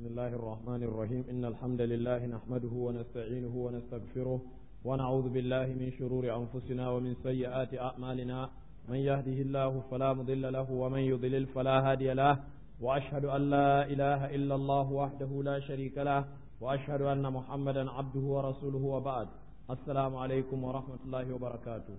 بسم الله الرحمن الرحيم إن الحمد لله نحمده ونستعينه ونستغفره ونعوذ بالله من شرور أنفسنا ومن سيئات أعمالنا من يهده الله فلا مضل له ومن يضلل فلا هادي له وأشهد أن لا إله إلا الله وحده لا شريك له وأشهد أن محمدا عبده ورسوله وبعد السلام عليكم ورحمة الله وبركاته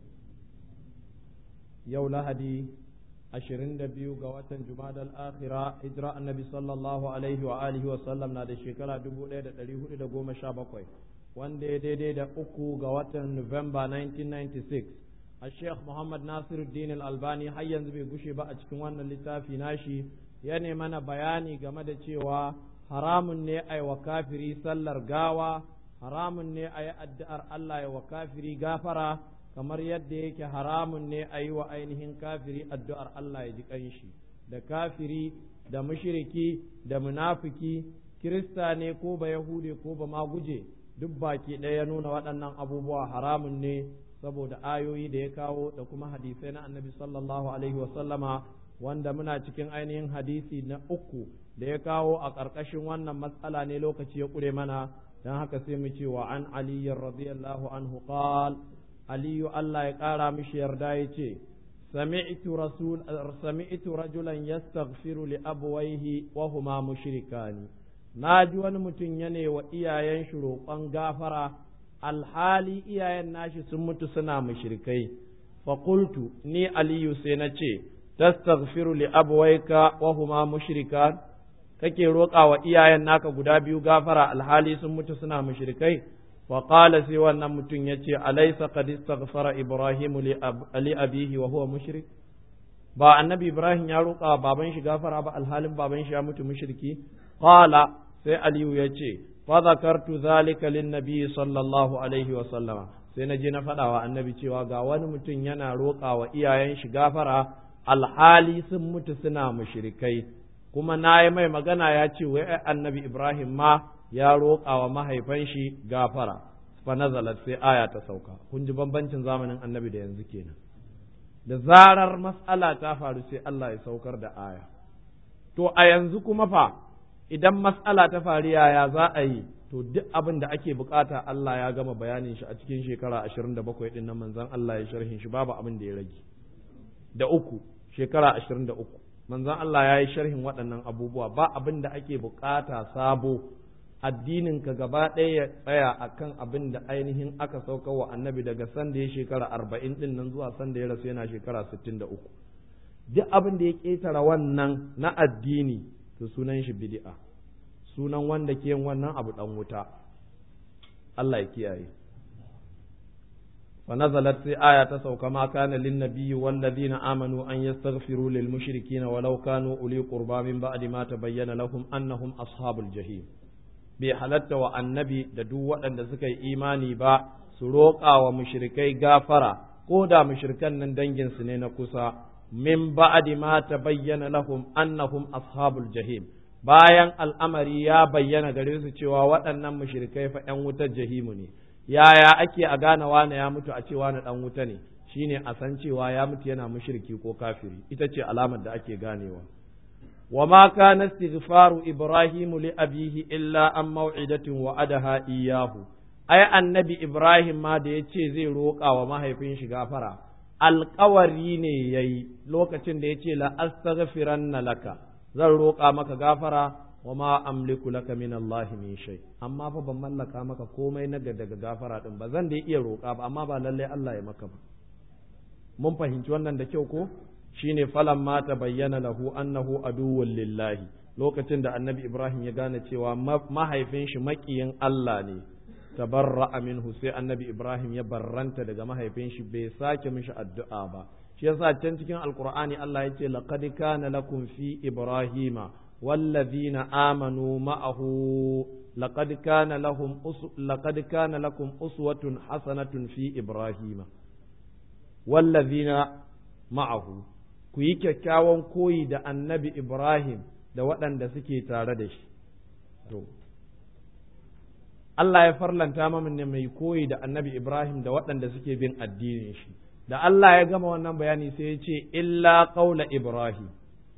يوم لهدي ashirin da biyu ga watan Jumadal Akhira hijira annabi sallallahu alaihi wa alihi wa sallam na da shekara dubu ɗaya da ɗari hudu da goma sha bakwai wanda ya daidai da uku ga watan Nuwamba 1996 a Sheikh Muhammad Nasiruddin Al-Albani har yanzu bai gushe ba a cikin wannan littafi nashi ya mana bayani game da cewa haramun ne a wa kafiri sallar gawa haramun ne a yi addu'ar Allah ya wa kafiri gafara kamar yadda yake haramun ne a yi wa ainihin kafiri addu'ar Allah ya ji ƙanshi, da kafiri, da mushiriki, da munafiki, kirista ne ko ba Yahude ko ba maguje, duk baki ɗaya ya nuna waɗannan abubuwa haramun ne saboda ayoyi da ya kawo da kuma hadisai na annabi sallallahu alaihi wasallama wanda muna cikin ainihin hadisi na uku da ya kawo a ƙarƙashin wannan matsala ne lokaci ya ƙure mana don haka sai mu ce wa an aliyyar radiyallahu anhu qal aliyu Allah ya ƙara mishi yarda ya ce sami'tu rajulan yastaghfiru li abwayhi wa huma mushrikani na ji wani mutum ya wa iyayen shi roƙon gafara alhali iyayen nashi sun mutu suna mushrikai fa qultu ni aliyu sai na ce tastaghfiru li abwayka wa huma mushrikan kake roƙa wa iyayen naka guda biyu gafara alhali sun mutu suna mushrikai وقال سوى أن متن يتي أليس قد استغفر إبراهيم لأبيه وهو مشرك با النبي إبراهيم يروق بابن شي غفر با الحال بابن شي مت مشركي قال سي علي يتي فذكرت ذلك للنبي صلى الله عليه وسلم sai na je na faɗa wa annabi cewa ga wani mutum yana roƙa wa iyayen shi gafara alhali sun mutu suna mushrikai kuma na yi mai magana ya ce wai annabi Ibrahim ma ya roƙa wa mahaifan shi gafara fa nazalat sai aya ta sauka kun ji bambancin zamanin annabi da yanzu kenan da zarar mas'ala ta faru sai Allah ya saukar da aya to a yanzu kuma fa idan mas'ala ta faru yaya za a yi to duk abin da ake bukata Allah ya gama bayanin shi a cikin shekara 27 din nan manzon Allah ya sharhin shi babu abin da ya rage da uku shekara 23 manzon Allah ya yi sharhin waɗannan abubuwa ba abin da ake bukata sabo addininka gaba ɗaya ya tsaya a kan abin da ainihin aka sauka wa annabi daga sanda ya shekara arba'in ɗin nan zuwa sanda ya rasu yana shekara sittin da uku duk abin da ya ƙetara wannan na addini to sunan shi bid'a sunan wanda ke yin wannan abu ɗan wuta Allah ya kiyaye فنزلت في آية تسوك ما كان للنبي والذين آمنوا أن يستغفروا للمشركين ولو كانوا أولي قربى من بعد ما تبين لهم أنهم أصحاب الجحيم bai halatta wa annabi da duk waɗanda suka yi imani ba su roƙa wa mushrikai gafara ko da mushrikan nan danginsu ne na kusa min ba'di ma tabayyana lahum annahum ashabul jahim bayan al'amari ya bayyana gare su cewa waɗannan mushrikai fa ƴan wutar jahimu ne yaya ake a gane wane ya mutu a cewa na ɗan wuta ne shine a san cewa ya mutu yana mushriki ko kafiri ita ce alamar da ake ganewa وما كان استغفار إبراهيم لأبيه إلا عن موعدة وعدها إياه أي النبي إبراهيم ما da yace zai roƙa wa mahaifin shi gafara alƙawari ne yayi lokacin da yace la astaghfiranna laka zan roƙa maka gafara wa ma amliku laka min Allah min shay amma fa ban mallaka maka komai na daga gafara din ba zan da iya roƙa ba amma ba lalle Allah ya maka ba mun fahimci wannan da kyau ko shine falan ma ta bayyana lahu annahu aduwwun lillahi lokacin da annabi Ibrahim ya gane cewa mahaifin shi makiyin Allah ne tabarra'a minhu sai annabi Ibrahim ya barranta daga mahaifin shi bai sake mishi addu'a ba shi yasa can cikin alqur'ani Allah yace laqad kana lakum fi ibrahima والذين آمنوا معه لقد كان لهم لقد كان لكم أسوة حسنة في إبراهيم والذين معه ku yi kyakkyawan koyi da annabi Ibrahim da waɗanda suke tare da shi. To, Allah ya farlanta mamin ne mai koyi da annabi Ibrahim da waɗanda suke bin addinin shi. Da Allah ya gama wannan bayani sai ya ce, Illa ƙaula Ibrahim,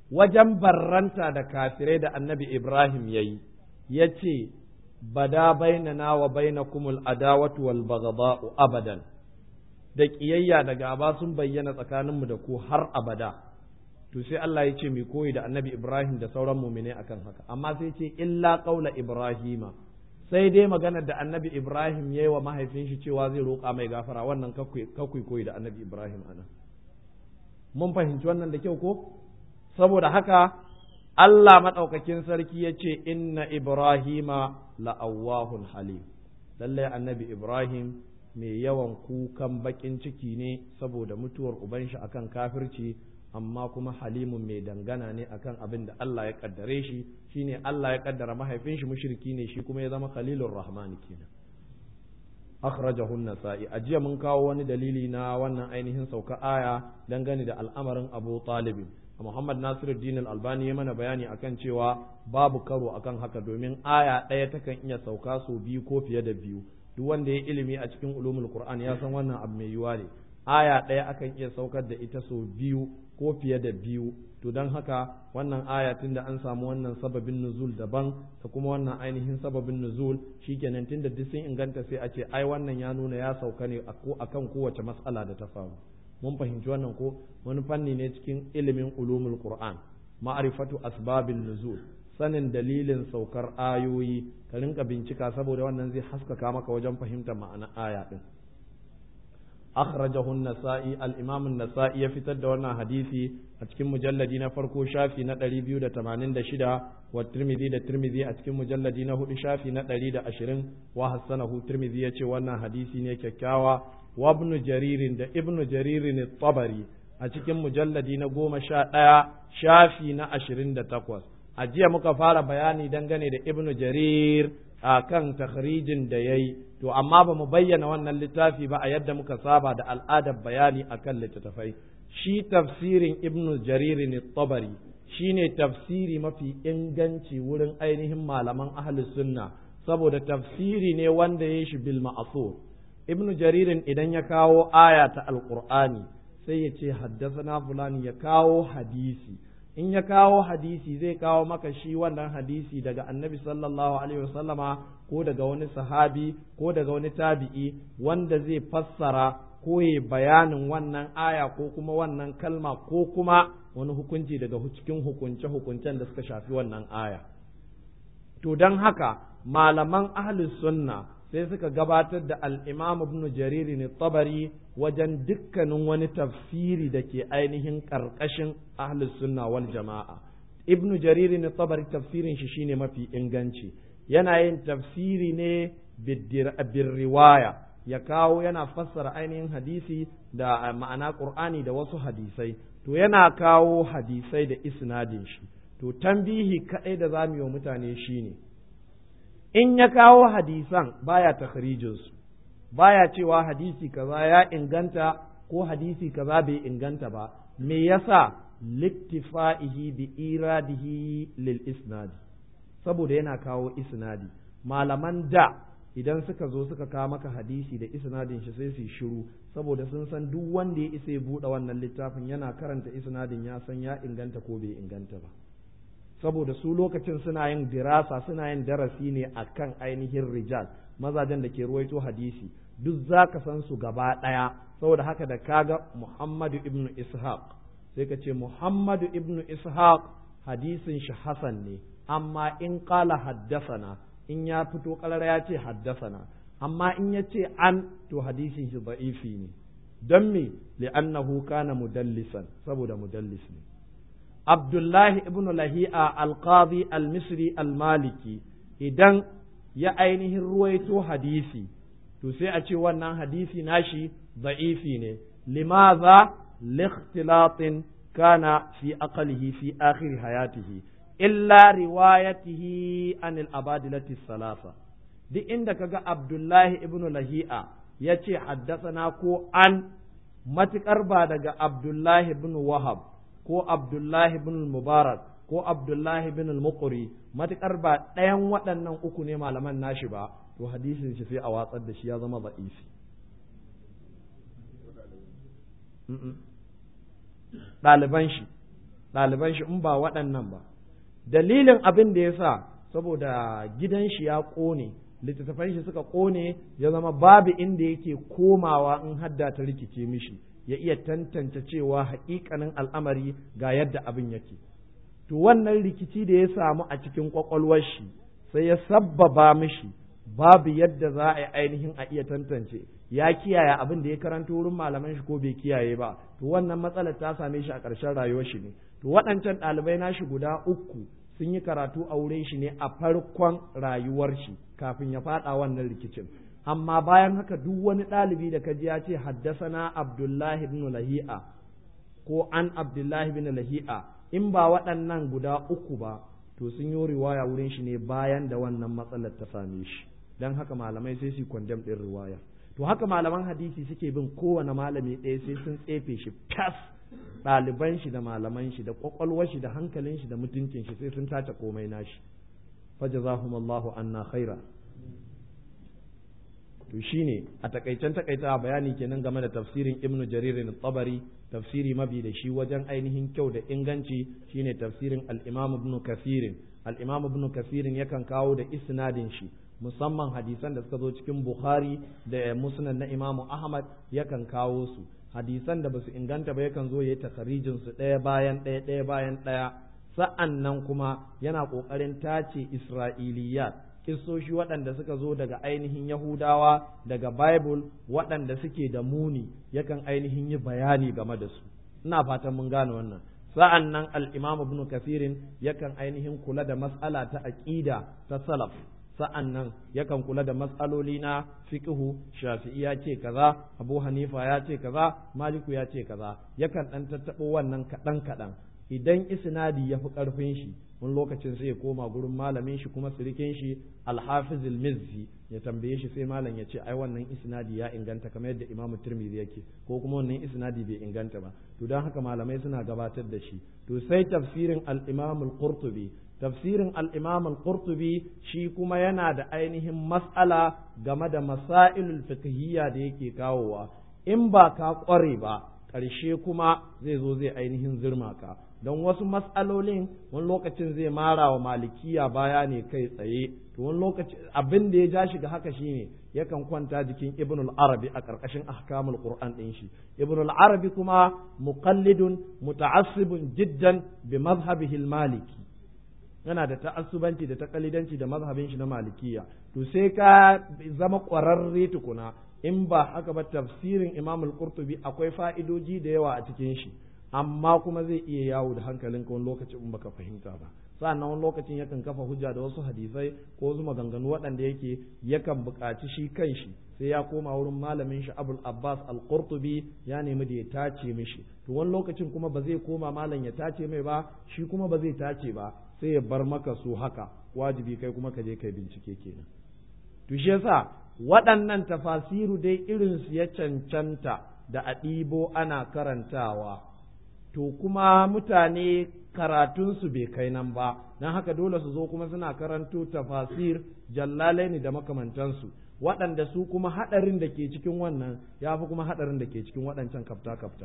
wajen barranta da kafirai da annabi Ibrahim ya yi, ya ce, Bada bainana wa bainakumul adawatu wal baghdha'u abadan da ƙiyayya da gaba sun bayyana tsakaninmu da ku har abada to sai Allah ya ce mai koyi da annabi Ibrahim da sauran mumine akan haka amma sai ce illa qaula Ibrahima sai dai maganar da annabi Ibrahim ya yi wa mahaifin shi cewa zai roƙa mai gafara wannan kakwai koyi da annabi Ibrahim ana mun fahimci wannan da kyau ko saboda haka Allah maɗaukakin sarki ya ce inna Ibrahima la'awahun halim lallai annabi Ibrahim mai yawan kukan baƙin ciki ne saboda mutuwar uban shi akan kafirci amma kuma halimun mai dangana ne akan abin da Allah ya kaddare shi shine Allah ya kaddara mahaifin shi mushriki ne shi kuma ya zama khalilur rahman kenan akhrajahu an-nasa'i ajiya mun kawo wani dalili na wannan ainihin sauka aya dangane da al'amarin Abu Talib Muhammad Nasiruddin Al-Albani ya mana bayani akan cewa babu karo akan haka domin aya ɗaya takan iya sauka sau biyu ko fiye da biyu duk wanda ya ilimi a cikin ulumul Qur'an ya san wannan abu mai yiwa ne aya ɗaya akan iya saukar da ita sau biyu ko fiye da biyu to don haka wannan aya tunda an samu wannan sababin nuzul daban da kuma wannan ainihin sababin nuzul shikenan tunda duk sun inganta sai a ce ai wannan ya nuna ya sauka ne akan kowace mas'ala da ta faru mun fahimci wannan ko wani fanni ne cikin ilimin ulumul qur'an ma'rifatu asbabin nuzul sanin dalilin saukar ayoyi ka rinka bincika saboda wannan zai haskaka maka wajen fahimtar ma'ana aya din akhrajahu an-nasa'i al-imam an-nasa'i ya fitar da wannan hadisi a cikin mujalladi na farko shafi na 286 wa tirmidhi da tirmidhi a cikin mujalladi na hudu shafi na 120 wa hasanahu tirmidhi yace wannan hadisi ne kyakkyawa wa ibn jarir da ibn jarir at-tabari a cikin mujalladi na goma sha ɗaya shafi na ashirin da takwas a jiya muka fara bayani dangane da ibn jarir a kan takhrijin da ya yi to amma ba mu bayyana wannan littafi ba a yadda muka saba da al'adar bayani a kan littattafai shi tafsirin ibn jarir ne tabari shi ne tafsiri mafi inganci wurin ainihin malaman ahlus sunna saboda tafsiri ne wanda ya shi bil ma'asur ibn jaririn idan ya kawo aya ta alqur'ani sai ya ce haddasa fulani ya kawo hadisi in ya kawo hadisi zai kawo maka shi wannan hadisi daga annabi sallallahu alaihi wasallama ko daga wani sahabi ko daga wani tabi'i wanda zai fassara ko ya bayanin wannan aya ko kuma wannan kalma ko kuma wani hukunci daga cikin hukunce-hukuncen da suka shafi wannan aya to don haka malaman ahlus sunna sai suka gabatar da al'imam ibn jariri ne tabari wajen dukkanin wani tafsiri da ke ainihin ƙarƙashin ahlus sunna wal jama'a ibn jariri ne tabari tafsirin shi shine mafi inganci yana yin tafsiri ne bin riwaya ya kawo yana fassara ainihin hadisi da ma'ana ƙur'ani da wasu hadisai to yana kawo hadisai da isnadin shi to tambihi kaɗai da za mu yi wa mutane shine ne in ya kawo hadisan baya takhrijinsu baya cewa hadisi kaza ya inganta ko hadisi kaza bai inganta ba me yasa liktifa'ihi bi iradihi lil isnadi saboda yana kawo isnadi malaman da idan suka zo suka kawo maka hadisi da isnadin shi sai su shiru saboda sun san duk wanda ya isa ya buɗe wannan littafin yana karanta isnadin ya san ya inganta ko bai inganta ba saboda su lokacin suna yin dirasa suna yin darasi ne akan ainihin rijal mazajen da ke ruwaito hadisi duk za ka san su gaba ɗaya saboda haka da kaga muhammadu ibn ishaq sai ka ce muhammadu ibn ishaq hadisin shi hasan ne amma in kala haddasana in ya fito kalara ya ce haddasana amma in ya ce an to hadisin shi da'ifi ne don me li'annahu kana mudallisan saboda mudallis ne Abdullahi ibn Lahi'a al-Qadi al-Misri al-Maliki idan ya ainihin ruwaito hadisi to sai a ce wannan hadisi nashi za'ifi ne limaza likhtilatin kana fi aqlihi fi akhir hayatihi illa riwayatihi an al-abadilati salasa duk inda kaga Abdullahi ibn Lahi'a ya ce haddasana ko an matukar ba daga Abdullahi ibn Wahab ko Abdullahi bin Mubarak ko Abdullahi bin Muqri matukar ba ɗayan waɗannan uku ne malaman nashi ba to hadisin shi sai a watsar da shi ya zama za'ifi ɗaliban shi ɗaliban shi in ba waɗannan ba dalilin abin da ya sa saboda gidan shi ya ƙone littattafan shi suka ƙone ya zama babu inda yake komawa in hadda ta rikice mishi ya iya tantance cewa haƙiƙanin al'amari ga yadda abin yake to wannan rikici da ya samu a cikin ƙwaƙwalwar shi sai ya sabbaba mishi babu yadda za a yi ainihin a iya tantance ya kiyaye abin da ya karanto wurin malaman shi ko bai kiyaye ba to wannan matsalar ta same shi a ƙarshen rayuwar shi ne to waɗancan ɗalibai nashi guda uku sun yi karatu a wurin shi ne a farkon rayuwar shi kafin ya faɗa wannan rikicin amma bayan haka duk wani ɗalibi da kaji ya ce haddasana abdullahi ibn lahi'a ko an abdullahi ibn lahi'a in ba waɗannan guda uku ba to sun yi riwaya wurin shi ne bayan da wannan matsalar ta same shi don haka malamai sai su kwandam ɗin riwaya to haka malaman hadisi suke bin kowane malami ɗaya sai sun tsefe shi fas ɗaliban shi da malaman shi da ƙwaƙwalwar shi da hankalin shi da mutuncin shi sai sun tace komai nashi fajazahumallahu anna khaira to shine a takaicen takaita bayani kenan game da tafsirin ibnu jarir tabari tafsiri mabi da shi wajen ainihin kyau da inganci shine tafsirin al-imam ibn kathir al-imam ibn kathir yakan kawo da isnadin shi musamman hadisan da suka zo cikin bukhari da musnad na imam ahmad yakan kawo su hadisan da basu inganta ba yakan zo yayi takharijin su ɗaya bayan ɗaya ɗaya bayan ɗaya sa'an nan kuma yana ƙoƙarin tace isra'iliyat kissoshi waɗanda suka zo daga ainihin Yahudawa daga Bible waɗanda suke da muni yakan ainihin yi bayani game da su ina fatan mun gane wannan sa'an nan al-Imam Ibn Kathirin yakan ainihin kula da mas'ala ta aqida ta salaf sa'an nan yakan kula da matsaloli na fiqhu Shafi'i ya ce kaza Abu Hanifa ya ce kaza Maliku ya ce kaza yakan ɗan tattaɓo wannan kaɗan kaɗan idan isnadi ya fi ƙarfin shi wani lokacin sai ya koma gurin malamin shi kuma sirikin shi alhafiz mizzi ya tambaye shi sai malam ya ce ai wannan isnadi ya inganta kamar yadda imamu tirmidhi yake ko kuma wannan isnadi bai inganta ba to don haka malamai suna gabatar da shi to sai tafsirin al-imam al-qurtubi tafsirin al-imam al-qurtubi shi kuma yana da ainihin mas'ala game da masailul fiqhiyya da yake kawowa in ba ka kware ba ƙarshe kuma zai zo zai ainihin zirma ka don wasu matsalolin wani lokacin zai mara wa malikiya baya ne kai tsaye to wani lokaci abin da ya ja shi ga haka shine yakan kwanta jikin ibn al-arabi a ƙarƙashin ahkamul qur'an ɗin shi ibn al-arabi kuma muqallidun muta'assibun jiddan bi mazhabihi al-maliki yana da ta'assubanci da taqalidanci da mazhabin shi na malikiya to sai ka zama ƙwararre tukuna in ba haka ba tafsirin imam al-qurtubi akwai fa'idoji da yawa a cikin shi amma kuma zai iya yawo da hankalinka wani lokacin in baka fahimta ba sa'annan wani lokacin yakan kafa hujja da wasu hadisai ko wasu maganganu waɗanda yake yakan buƙaci shi kanshi sai ya koma wurin malamin shi abul abbas al-qurtubi ya nemi da ya tace mishi to wani lokacin kuma ba zai koma malam ya tace mai ba shi kuma ba zai tace ba sai ya bar maka su haka wajibi kai kuma ka je kai bincike kenan to shi yasa waɗannan tafasiru dai irinsu ya cancanta da a ɗibo ana karantawa to kuma mutane karatunsu bai kai nan ba don haka dole su zo kuma suna karanto tafasir jallalaini da makamantansu waɗanda su kuma haɗarin da ke cikin wannan ya fi kuma haɗarin da ke cikin waɗancan kafta-kafta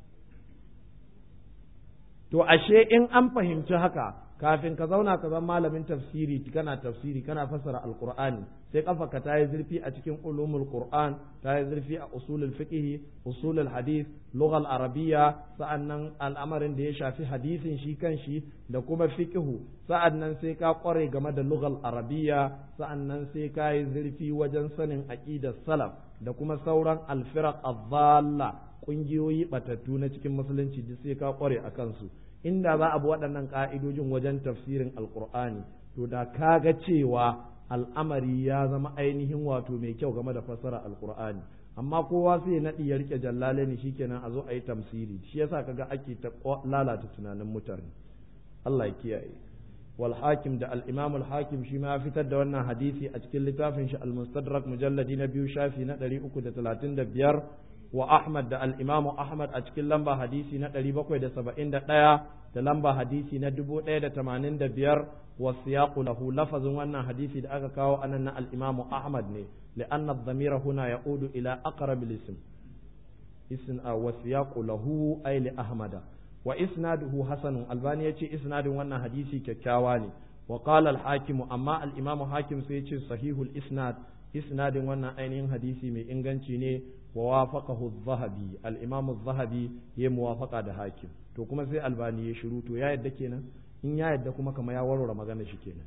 to ashe in an fahimci haka kafin ka zauna ka zama malamin tafsiri kana tafsiri kana fassara alqur'ani sai kafa ka ta yi zurfi a cikin ulumul qur'an ta yi zurfi a usulul fiqh usulul hadith lughal arabiyya sa'annan al'amarin da ya shafi hadisin shi kanshi da kuma fiqh sa'annan sai ka kware game da lughal arabiyya sa'annan sai ka yi zurfi wajen sanin aqidar salaf da kuma sauran alfiraq adh-dhalla kungiyoyi batattu na cikin musulunci duk sai ka kware a kansu inda za a bi waɗannan ƙa'idojin wajen tafsirin alƙur'ani to da ka ga cewa al'amari ya zama ainihin wato mai kyau game da fassara alƙur'ani amma kowa sai naɗi ya rike jallale ne shikenan a zo a yi tamsiri shi yasa kaga ake ta lalata tunanin mutane Allah ya kiyaye wal hakim da al imam al hakim shi ma ya fitar da wannan hadisi a cikin littafin shi al mustadrak mujalladi na biyu shafi na 335 wa Ahmad da al'imamu Ahmad a cikin lamba hadisi na ɗari bakwai da saba'in da ɗaya da lamba hadisi na dubu ɗaya da tamanin da biyar wa siyaƙu lahu lafazin wannan hadisi da aka kawo anan na al'imamu Ahmad ne li'anna dhamira huna ya'udu ila aqrab ism ism wa siyaqu lahu ay li ahmada wa isnaduhu hasanun albani yace isnadin wannan hadisi kyakkyawa ne wa qala al-hakim amma al-imam hakim sai yace sahihul isnad isnadin wannan ainihin hadisi mai inganci ne wa wafaqahu adh-dhahabi al-imam adh-dhahabi ya muwafaqa da hakim to kuma sai albani ya shiru to ya yadda kenan in ya yadda kuma kamar ya warware magana shi kenan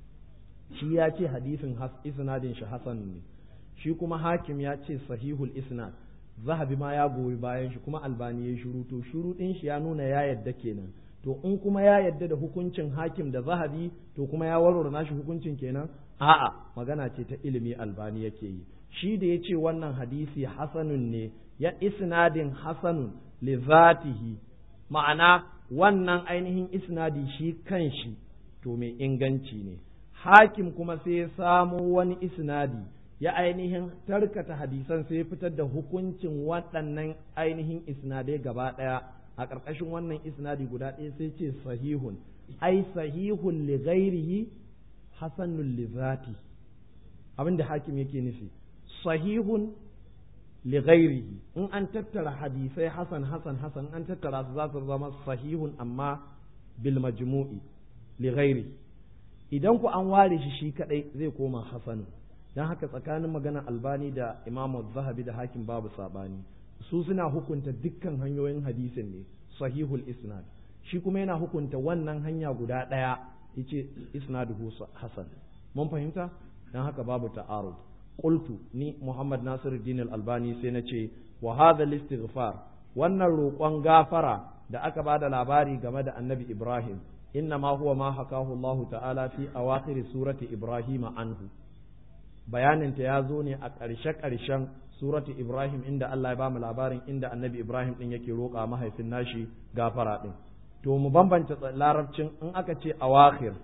shi ya ce hadisin isnadin shi hasan ne shi kuma hakim ya ce sahihul isnad zahabi ma ya goyi bayan shi kuma albani ya shiru to shiru din shi ya nuna ya yadda kenan to in kuma ya yadda da hukuncin hakim da zahabi to kuma ya warware nashi hukuncin kenan a'a magana ce ta ilimi albani yake yi shi da ya ce wannan hadisi hasanun ne ya isnadin hasanun li zatihi ma'ana wannan ainihin isnadi shi kanshi to mai inganci ne hakim kuma sai ya samo wani isnadi ya ainihin tarkata hadisan sai ya fitar da hukuncin waɗannan ainihin isnadai gaba ɗaya a ƙarƙashin wannan isnadi guda ɗaya sai ce sahihun ai sahihun li ghairihi hasanun li zati abin da hakim yake nufi sahihun li ghairihi in an tattara hadisai hasan hasan hasan an tattara su za su zama sahihun amma bil majmu'i li ghairihi idan ku an ware shi shi kadai zai koma hasanun don haka tsakanin magana albani da imamu zahabi da hakim babu sabani su suna hukunta dukkan hanyoyin hadisin ne sahihul isnad shi kuma yana hukunta wannan hanya guda ɗaya yace isnaduhu hasan mun fahimta don haka babu ta'arud qultu ni muhammad nasiruddin al-albani sai na ce wa hadha al-istighfar wannan roƙon gafara da aka bada labari game da annabi ibrahim inna ma huwa ma hakahu Allah ta'ala fi awakhir surati ibrahim anhu bayaninta ya zo ne a ƙarshe-ƙarshen suratu Ibrahim inda Allah ya bamu labarin inda annabi Ibrahim ɗin yake roƙa mahaifin nashi gafara ɗin. To mu bambanta larabcin in aka ce awakhir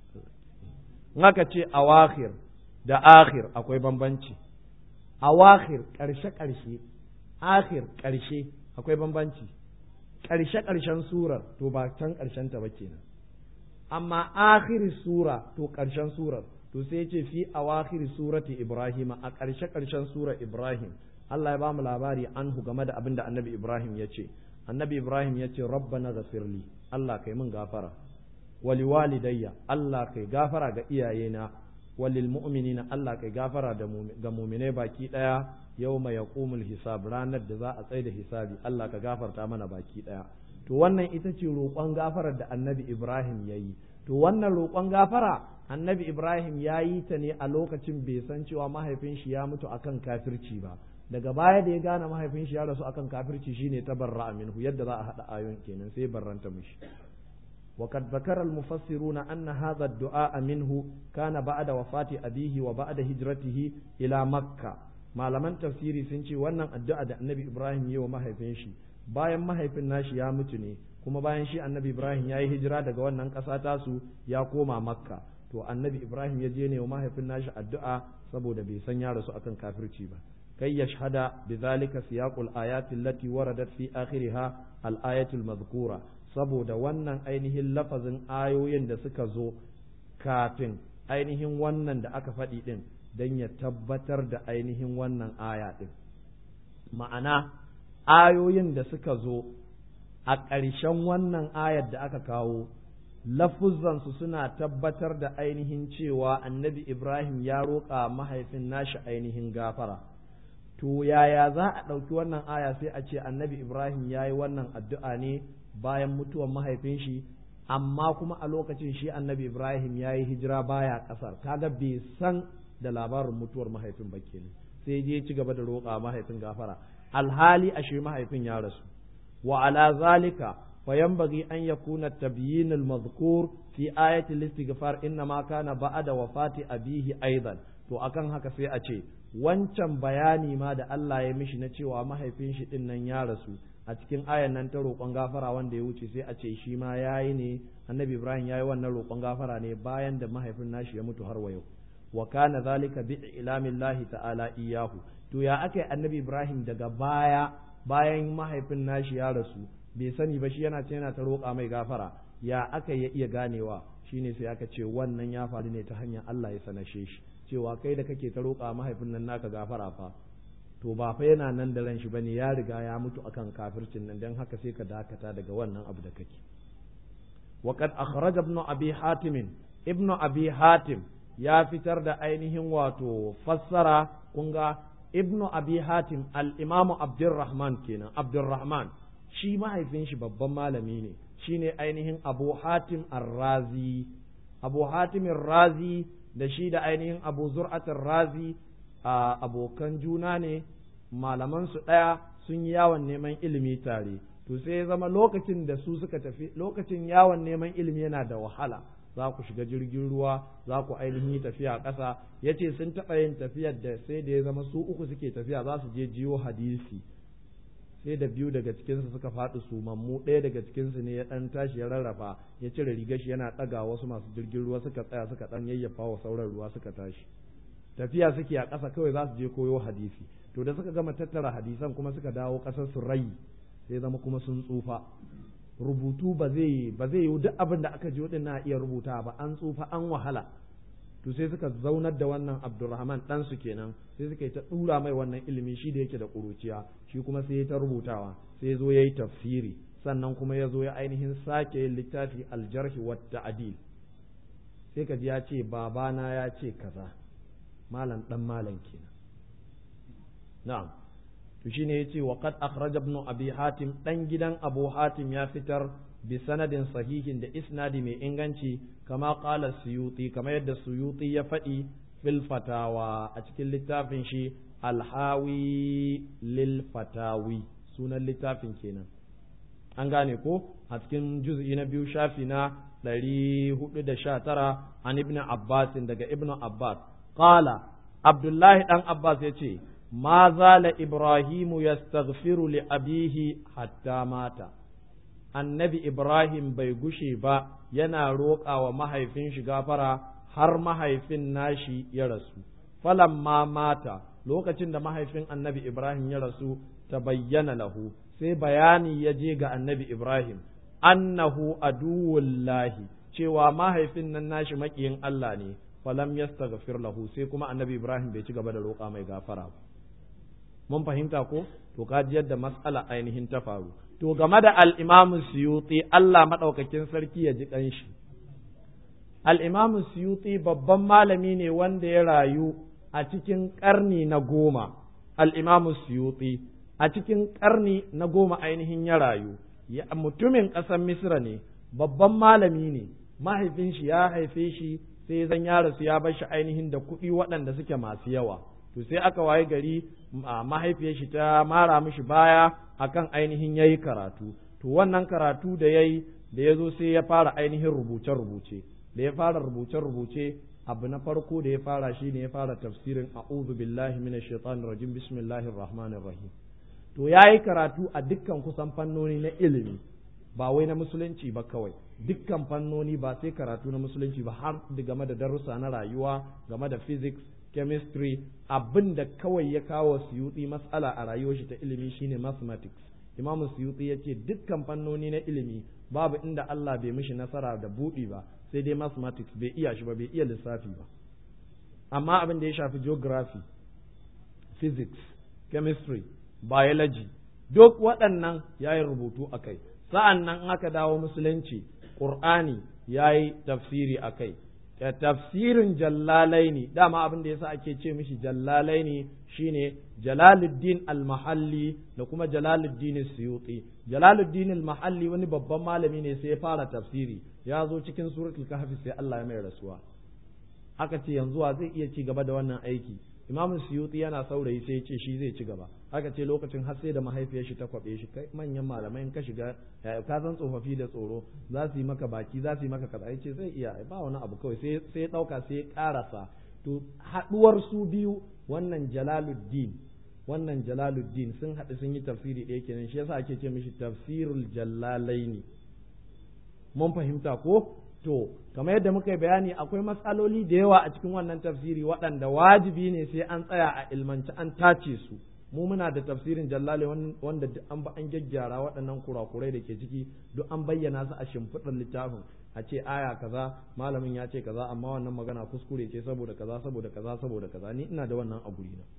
in aka ce awakhir da akhir akwai bambanci. Awakhir ƙarshe-ƙarshe, akhir ƙarshe akwai bambanci. Ƙarshe-ƙarshen surar to ba can ƙarshen ta ba kenan. Amma akhir sura to ƙarshen surar to sai ce fi awakhir surati ibrahim a ƙarshe ƙarshen sura ibrahim Allah ya bamu labari anhu game da abin da annabi ibrahim ya ce annabi ibrahim ya ce rabbana ghafirli Allah kai min gafara wali walidayya Allah kai gafara ga iyayena walil mu'minina Allah kai gafara ga mu'minai baki daya yawma yaqumul hisab ranar da za a tsaye da hisabi Allah ka gafarta mana baki daya to wannan ita ce roƙon gafarar da annabi ibrahim ya yi to wannan roƙon gafara annabi ibrahim ya yi ta ne a lokacin bai san cewa mahaifin shi ya mutu akan kafirci ba daga baya da ya gane mahaifin shi ya rasu akan kafirci shine ta barra minhu yadda za a hada ayon kenan sai barranta mishi وقد ذكر المفسرون أن هذا الدعاء منه كان بعد وفاة أبيه وبعد هجرته إلى مكة ما لمن تفسيري سنشي وانا الدعاء دا النبي إبراهيم يو ما هيفنشي bayan mahaifin nashi ya mutu ne kuma bayan shi annabi ibrahim ya yi hijira daga wannan ƙasa tasu ya koma makka to annabi ibrahim ya je ne wa mahaifin nashi addu'a saboda bai san ya rasu akan kafirci ba kai ya shahada bi zalika siyaqul ayati allati waradat fi akhiriha al ayatul madhkura saboda wannan ainihin lafazin ayoyin da suka zo kafin ainihin wannan da aka faɗi din dan ya tabbatar da ainihin wannan aya din ma'ana ayoyin da suka zo a ƙarshen wannan ayar da aka kawo lafuzansu suna tabbatar da ainihin cewa annabi Ibrahim ya roƙa mahaifin nashi ainihin gafara. To yaya za a ɗauki wannan aya sai a ce annabi Ibrahim ya yi wannan addu'a ne bayan mutuwar mahaifin shi, amma kuma a lokacin shi annabi Ibrahim ya yi hijira baya ƙasar, kaga bai san da labarin mutuwar mahaifin ba kenan. sai je ci gaba da roƙa mahaifin gafara. alhali ashe mahaifin ya rasu wa ala zalika fayanbaghi an yakuna tabyin al-madhkur fi ayati al-istighfar inna ma kana ba'da wafati abihi aidan to akan haka sai a ce wancan bayani ma da Allah ya mishi na cewa mahaifin shi din nan ya rasu a cikin ayan nan ta roƙon gafara wanda ya wuce sai a ce shi ma yayi ne annabi Ibrahim yayi wannan roƙon gafara ne bayan da mahaifin nashi ya mutu har wa yau wa kana zalika bi ilamillahi ta'ala iyahu to ya aka yi annabi ibrahim daga baya bayan mahaifin nashi ya rasu bai sani ba shi yana ce yana ta roƙa mai gafara ya aka ya iya ganewa shine sai aka ce wannan ya faru ne ta hanyar Allah ya sanashe shi cewa kai da kake ta roƙa mahaifin nan naka gafara fa to ba fa yana nan da ran shi bane ya riga ya mutu akan kafircin nan dan haka sai ka dakata daga wannan abu da kake وقد أخرج ابن أبي حاتم ابن أبي حاتم ya fitar da ainihin wato fassara kunga ibnu abi hatim al-imamu abdurrahman kenan abdurrahman shi mahaifin shi babban malami ne shine ainihin abu hatim ar-razi abu hatim razi da shi da ainihin abu zur'at razi a abokan juna ne malaman su daya sun yi yawon neman ilimi tare to sai ya zama lokacin da su suka tafi lokacin yawon neman ilimi yana da wahala za ku shiga jirgin ruwa za ku ainihin tafiya ƙasa ya ce sun taɓa yin tafiyar da sai da ya zama su uku suke tafiya za su je jiyo hadisi sai da biyu daga cikinsu suka faɗi sumammu ɗaya daga cikinsu ne ya ɗan tashi ya rarrafa ya cire rigar shi yana ɗaga wasu masu jirgin ruwa suka tsaya suka ɗan yayyafa wa sauran ruwa suka tashi tafiya suke a ƙasa kawai za su je koyo hadisi to da suka gama tattara hadisan kuma suka dawo ƙasar su rai sai zama kuma sun tsufa rubutu ba zai ba zai yi duk abin da aka ji wadin na iya rubuta ba an tsufa an wahala to sai suka zaunar da wannan Abdulrahman dan su kenan sai suka yi ta dura mai wannan ilimi shi da yake da kuruciya shi kuma sai ya ta rubutawa sai zo yayi tafsiri sannan kuma ya zo ya ainihin sake yin littafi aljarhi wa ta'dil sai ka ji ya ce babana ya ce kaza malam dan malam kenan na'am to shine yace wa qad akhraj ibn abi hatim dan gidan abu hatim ya fitar bi sanadin sahihin da isnadi mai inganci kama qala suyuti kama yadda suyuti ya faɗi fil fatawa a cikin littafin shi alhawi lil fatawi sunan littafin kenan an gane ko a cikin juz'i na biyu shafi na ɗari hudu da sha tara an ibn abbas daga ibn abbas qala abdullahi dan abbas ya ce ما زال إبراهيم يستغفر لأبيه حتى مات annabi Ibrahim bai gushe ba yana roƙa wa mahaifin shi gafara har mahaifin nashi ya rasu falamma mata lokacin da mahaifin annabi Ibrahim ya rasu ta bayyana lahu sai bayani ya je ga annabi Ibrahim annahu aduwullahi cewa mahaifin nan nashi maƙiyin Allah ne falam yastaghfir lahu sai kuma annabi Ibrahim bai ci gaba da roƙa mai gafara ba mun fahimta ko to ka ji yadda mas'ala ainihin ta faru to game da al-Imam Suyuti Allah madaukakin sarki ya ji kanshi al-Imam Suyuti babban malami ne wanda ya rayu a cikin karni na goma al-Imam Suyuti a cikin karni na goma ainihin ya rayu mutumin ƙasar Misra ne babban malami ne mahaifin shi ya haife shi sai zan ya rasu ya bar shi ainihin da kuɗi waɗanda suke masu yawa to sai aka waye gari mahaifiyar shi ta mara mishi baya akan ainihin yayi karatu to wannan karatu da yayi da ya zo sai ya fara ainihin rubuce rubuce da ya fara rubuce rubuce abu na farko da ya fara shi ne ya fara tafsirin a'udhu billahi minash shaitanir rajim bismillahir rahmanir rahim to yayi karatu a dukkan kusan fannoni na ilimi ba wai na musulunci ba kawai dukkan fannoni ba sai karatu na musulunci ba har game da darussa na rayuwa game da physics chemistry abin da kawai ya kawo suyuti matsala a rayuwar shi ta ilimi shine mathematics imamu suyuti ya ce dukkan fannoni na ilimi babu inda Allah bai mishi nasara da buɗi ba sai dai mathematics bai iya shi ba bai iya lissafi ba amma abin da ya shafi geography physics chemistry biology duk waɗannan ya yi rubutu a kai sa'an nan aka dawo musulunci ƙur'ani ya yi tafsiri a kai tafsirin jallalaini dama abin da yasa ake ce mishi jallalaini shine jalaluddin al-mahalli da kuma jalaluddin suyuti jalaluddin al-mahalli wani babban malami ne sai ya fara tafsiri ya zo cikin suratul kahfi sai Allah ya mai rasuwa aka ce yanzu wa zai iya ci gaba da wannan aiki imam suyuti yana saurayi sai ya ce shi zai ci gaba aka ce lokacin har sai da mahaifiyar shi ta kwabe shi kai manyan malamai in ka shiga ka san tsofaffi da tsoro za su yi maka baki za su yi maka kaza ce zai iya ba wani abu kawai sai sai ya dauka sai ya karasa to haduwar su biyu wannan jalaluddin wannan jalaluddin sun haɗu sun yi tafsiri ɗaya kenan shi yasa ake ce mishi tafsirul jallalaini mun fahimta ko to kamar yadda muka yi bayani akwai matsaloli da yawa a cikin wannan tafsiri waɗanda wajibi ne sai an tsaya a ilmanci an tace su mu muna da tafsirin jallale wanda duk an ba an gyaggyara waɗannan kurakurai da ke ciki duk an bayyana su a shimfiɗar littafin a ce aya kaza malamin ya ce kaza amma wannan magana kuskure ce saboda kaza saboda kaza saboda kaza ni ina da wannan a gurina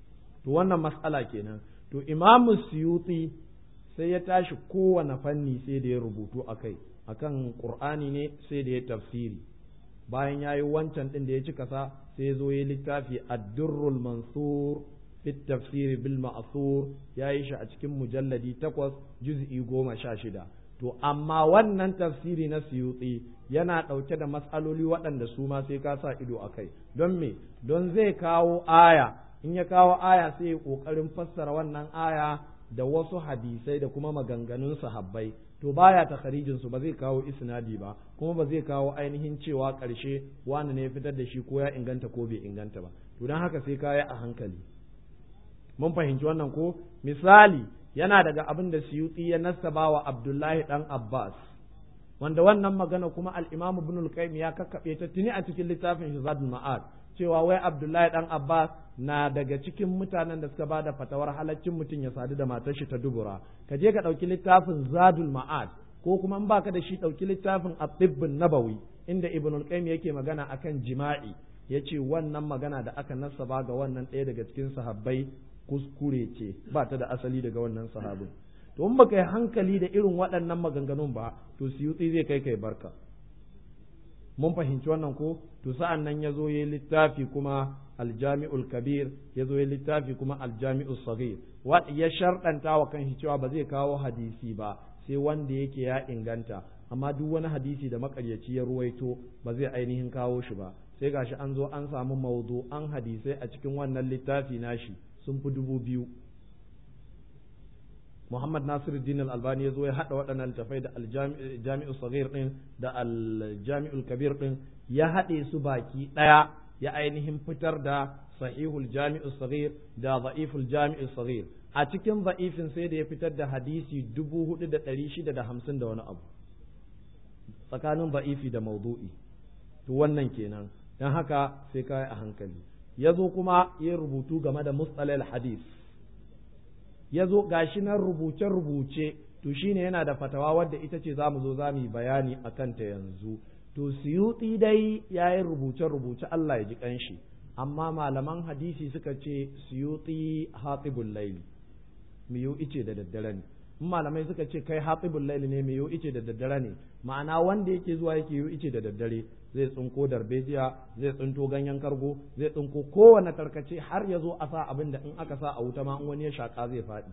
to wannan mas'ala kenan to imamu suyuti sai ya tashi kowane fanni sai da ya rubutu akai akan qur'ani ne sai da ya tafsiri bayan ya yi wancan ɗin da ya cika sa sai ya zo ya littafi ad-durrul mansur fi tafsiri bil ma'thur ya yi shi a cikin mujalladi takwas juz'i goma sha shida to amma wannan tafsiri na suyuti yana ɗauke da matsaloli waɗanda su ma sai ka sa ido a kai don me don zai kawo aya in ya kawo aya sai ya ƙoƙarin fassara wannan aya da wasu hadisai da kuma maganganun sahabbai to baya takharijin su ba zai kawo isnadi ba kuma ba zai kawo ainihin cewa ƙarshe wani ne ya fitar da shi ko ya inganta ko bai inganta ba to don haka sai kaya a hankali mun fahimci wannan ko misali yana daga abin da Suyuti ya nasaba wa Abdullahi dan Abbas wanda wannan magana kuma al-Imam Ibn al-Qayyim ya kakkabe ta tuni a cikin littafin shi Zadul Ma'ad cewa wai Abdullahi dan Abbas na daga cikin mutanen da suka ba da fatawar halaccin mutum ya sadu da matar shi ta dubura ka je ka ɗauki littafin Zadul Ma'ad ko kuma in baka da shi ɗauki littafin At-Tibbun Nabawi inda Ibn al-Qayyim yake magana akan jima'i yace wannan magana da aka nasaba ga wannan ɗaya daga cikin sahabbai kuskure ce ba ta da asali daga wannan sahabin to in baka yi hankali da irin waɗannan maganganun ba to siyutsi zai kai kai barka mun fahimci wannan ko to sa'an nan ya zo ya littafi kuma aljami'ul kabir ya zo ya littafi kuma aljami'ul sagir ya sharɗanta wa kan cewa ba zai kawo hadisi ba sai wanda yake ya inganta amma duk wani hadisi da makaryaci ya ruwaito ba zai ainihin kawo shi ba sai gashi an zo an samu maudu an hadisai a cikin wannan littafi nashi sun fi dubu biyu Muhammad Nasiruddin Al-Albani ya zo ya haɗa waɗannan littafai da Al-Jami'ul Saghir ɗin da Al-Jami'ul Kabir ɗin ya haɗe su baki ɗaya ya ainihin fitar da Sahihul Jami'ul Saghir da Za'iful Jami'ul Saghir a cikin za'ifin sai da ya fitar da hadisi dubu hudu da ɗari shida da hamsin da wani abu tsakanin za'ifi da maudu'i to wannan kenan don haka sai kai a hankali ya zo kuma ya rubutu game da mustalal hadis ya zo gashi nan rubuce-rubuce to shine yana da fatawa wadda ita ce za mu zo za mu yi bayani a kanta yanzu to suyuti dai ya yi rubuce-rubuce Allah ya ji kanshi amma malaman hadisi suka ce suyuti hatibul laili miyo ice da daddare ne in malamai suka ce kai hatibul laili ne miyo ice da daddare ne ma'ana wanda yake zuwa yake yi ice da daddare zai tsinko darbejiya zai tsinto ganyen kargo zai tsinko kowane tarkace har ya zo a sa abin da in aka sa a wuta ma in wani ya shaka zai faɗi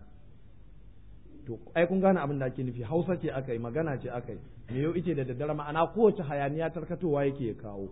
to ai kun gane abin da ake nufi hausa ce aka yi magana ce aka yi me yau ice da daddare ma'ana kowace hayaniya tarkatowa yake ya kawo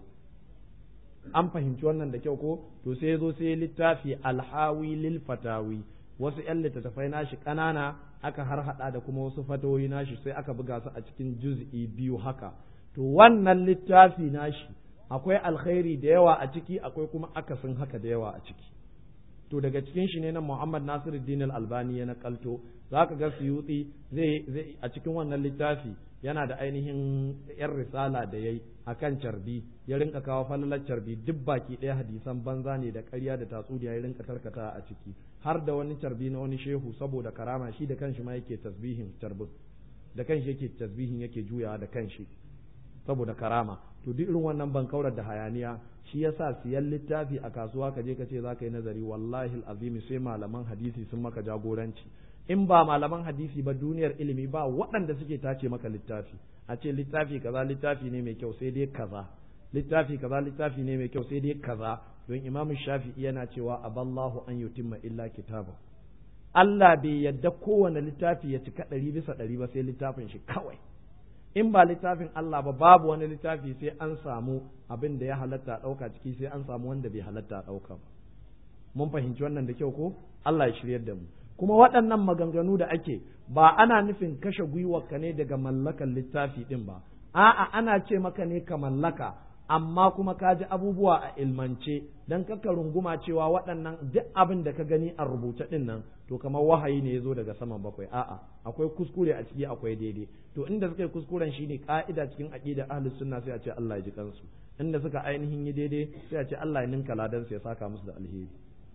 an fahimci wannan da kyau ko to sai ya zo sai littafi alhawi lil fatawi wasu yan littattafai nashi ƙanana aka har hada da kuma wasu fatawoyi nashi sai aka buga su a cikin juz'i biyu haka to wannan littafi nashi akwai alkhairi da yawa a ciki akwai kuma akasin haka da yawa a ciki to daga cikin shi ne na Muhammad Nasiruddin Al-Albani ya nakalto zaka ga Suyuti zai zai a cikin wannan littafi yana da ainihin yar risala da yayi akan carbi ya rinka kawo falalar carbi duk baki ɗaya hadisan banza ne da ƙarya da tatsuniya ya rinka tarkata a ciki har da wani carbi na wani shehu saboda karama shi da kanshi ma yake tasbihin carbin da kanshi yake tasbihin yake juyawa da kanshi saboda karama to duk irin wannan bankaurar da hayaniya shi yasa siyan littafi a kasuwa ka je ka ce za ka yi nazari wallahi azimi sai malaman hadisi sun maka jagoranci in ba malaman hadisi ba duniyar ilimi ba waɗanda suke tace maka littafi a ce littafi kaza littafi ne mai kyau sai dai kaza littafi kaza littafi ne mai kyau sai dai kaza don imam shafi'i yana cewa aballahu an yutimma illa kitaba Allah bai yadda kowane littafi ya cika ɗari bisa ɗari ba sai littafin shi kawai in ba littafin Allah ba babu wani littafi sai an samu abin da ya halatta ɗauka ciki sai an samu wanda bai halatta ɗauka ba mun fahimci wannan da kyau ko Allah ya shiryar da mu kuma waɗannan maganganu da ake ba ana nufin kashe gwiwarka ne daga mallakan littafi ɗin ba a'a ana ce maka ne ka mallaka amma kuma ka ji abubuwa a ilmance dan kaka runguma cewa waɗannan duk abin da ka gani a rubuce ɗin nan to kamar wahayi ne ya zo daga saman bakwai a'a akwai kuskure a ciki akwai daidai to inda suka yi kuskuren shine ka'ida cikin aqida ahlus sunna sai a ce Allah ya ji kansu inda suka ainihin yi daidai sai a ce Allah ya ninka ladan ya saka musu da alheri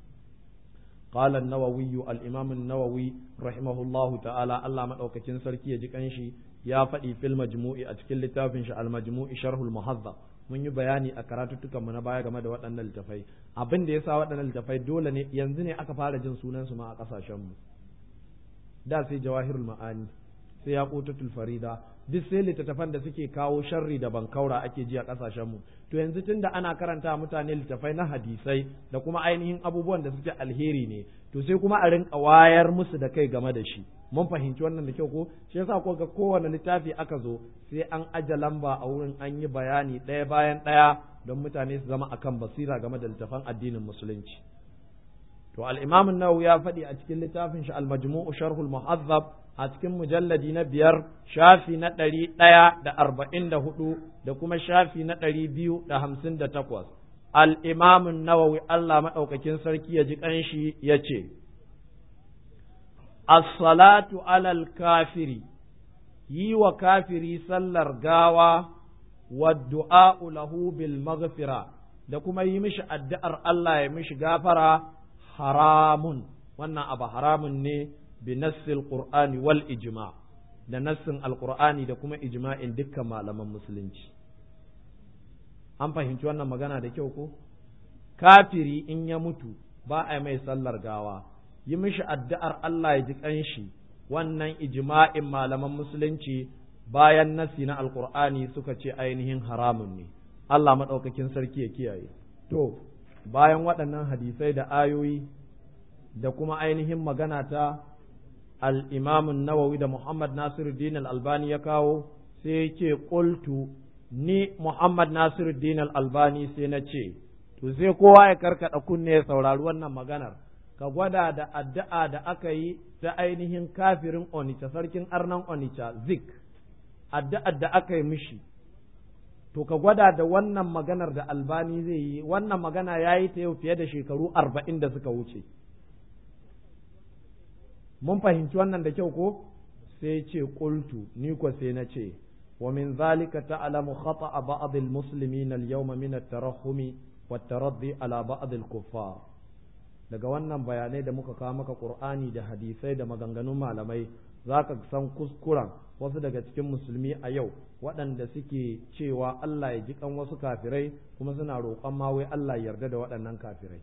قال النووي الإمام النووي رحمه الله تعالى الله ما أوكتين سركي يجي كنشي يا فدي في المجموع أتكل لتافنش المجموع شرح المهذب mun yi bayani a karatuttukan mu na baya game da waɗannan littafai abin da yasa waɗannan littafai dole ne yanzu ne aka fara jin sunan su ma a ƙasashen mu da sai jawahirul ma'ani sai yaqutatul farida duk sai littattafan da suke kawo sharri da bankaura ake ji a ƙasashen mu to yanzu tunda ana karanta mutane littafai na hadisai da kuma ainihin abubuwan da suke alheri ne to sai kuma a rinka wayar musu da kai game da shi mun fahimci wannan da kyau ko shi yasa ko ga kowane littafi aka zo sai an aje lamba a wurin an yi bayani ɗaya bayan ɗaya don mutane su zama akan basira game da littafan addinin musulunci to al-imam an-nawawi ya faɗi a cikin littafin shi al-majmu'u sharhul muhazzab a cikin mujalladi na biyar shafi na ɗari ɗaya da arba'in da hudu da kuma shafi na ɗari biyu da hamsin da takwas al'imamun nawawi Allah maɗaukakin sarki ya ji ƙanshi ya ce, As-salatu alal kafiri, yi wa kafiri sallar gawa wa du'a'u lahu bil maghfira da kuma yi mishi addu'ar Allah ya mishi gafara haramun, wannan abu haramun ne bi nassil Qur'ani wal ijma da nassin Al-Qur'ani da kuma ijma'in dukkan malaman musulunci. an fahimci wannan magana da kyau ko kafiri in ya mutu ba a mai sallar gawa yi mishi addu'ar Allah ya ji kanshi wannan ijma'in malaman musulunci bayan nasi na alkur'ani suka ce ainihin haramun ne Allah maɗaukakin sarki ya kiyaye to bayan waɗannan hadisai da ayoyi da kuma ainihin magana ta al-imamun nawawi da muhammad nasiruddin al-albani ya kawo sai ya ce qultu ni Muhammad Nasiruddin Al-Albani sai na ce, To sai kowa ya karkaɗa kunne ya saurari wannan maganar, ka gwada da addu'a da aka yi ta ainihin kafirin Onitsha, sarkin arnan Onitsha, Zik, addu'ar da aka yi mishi. To ka gwada da wannan maganar da Albani zai yi, wannan magana ya yi ta yau fiye da shekaru arba'in da suka wuce. Mun fahimci wannan da kyau ko? Sai ce ƙultu, ni ko sai na ce, ومن ذلك تعلم خطأ بعض المسلمين اليوم من الترحم والترضي على بعض الكفار daga wannan bayanai da muka kawo maka Qur'ani da hadisai da maganganun malamai zaka san kuskuren wasu daga cikin musulmi a yau waɗanda suke cewa Allah ya ji kan wasu kafirai kuma suna roƙon ma wai Allah ya yarda da waɗannan kafirai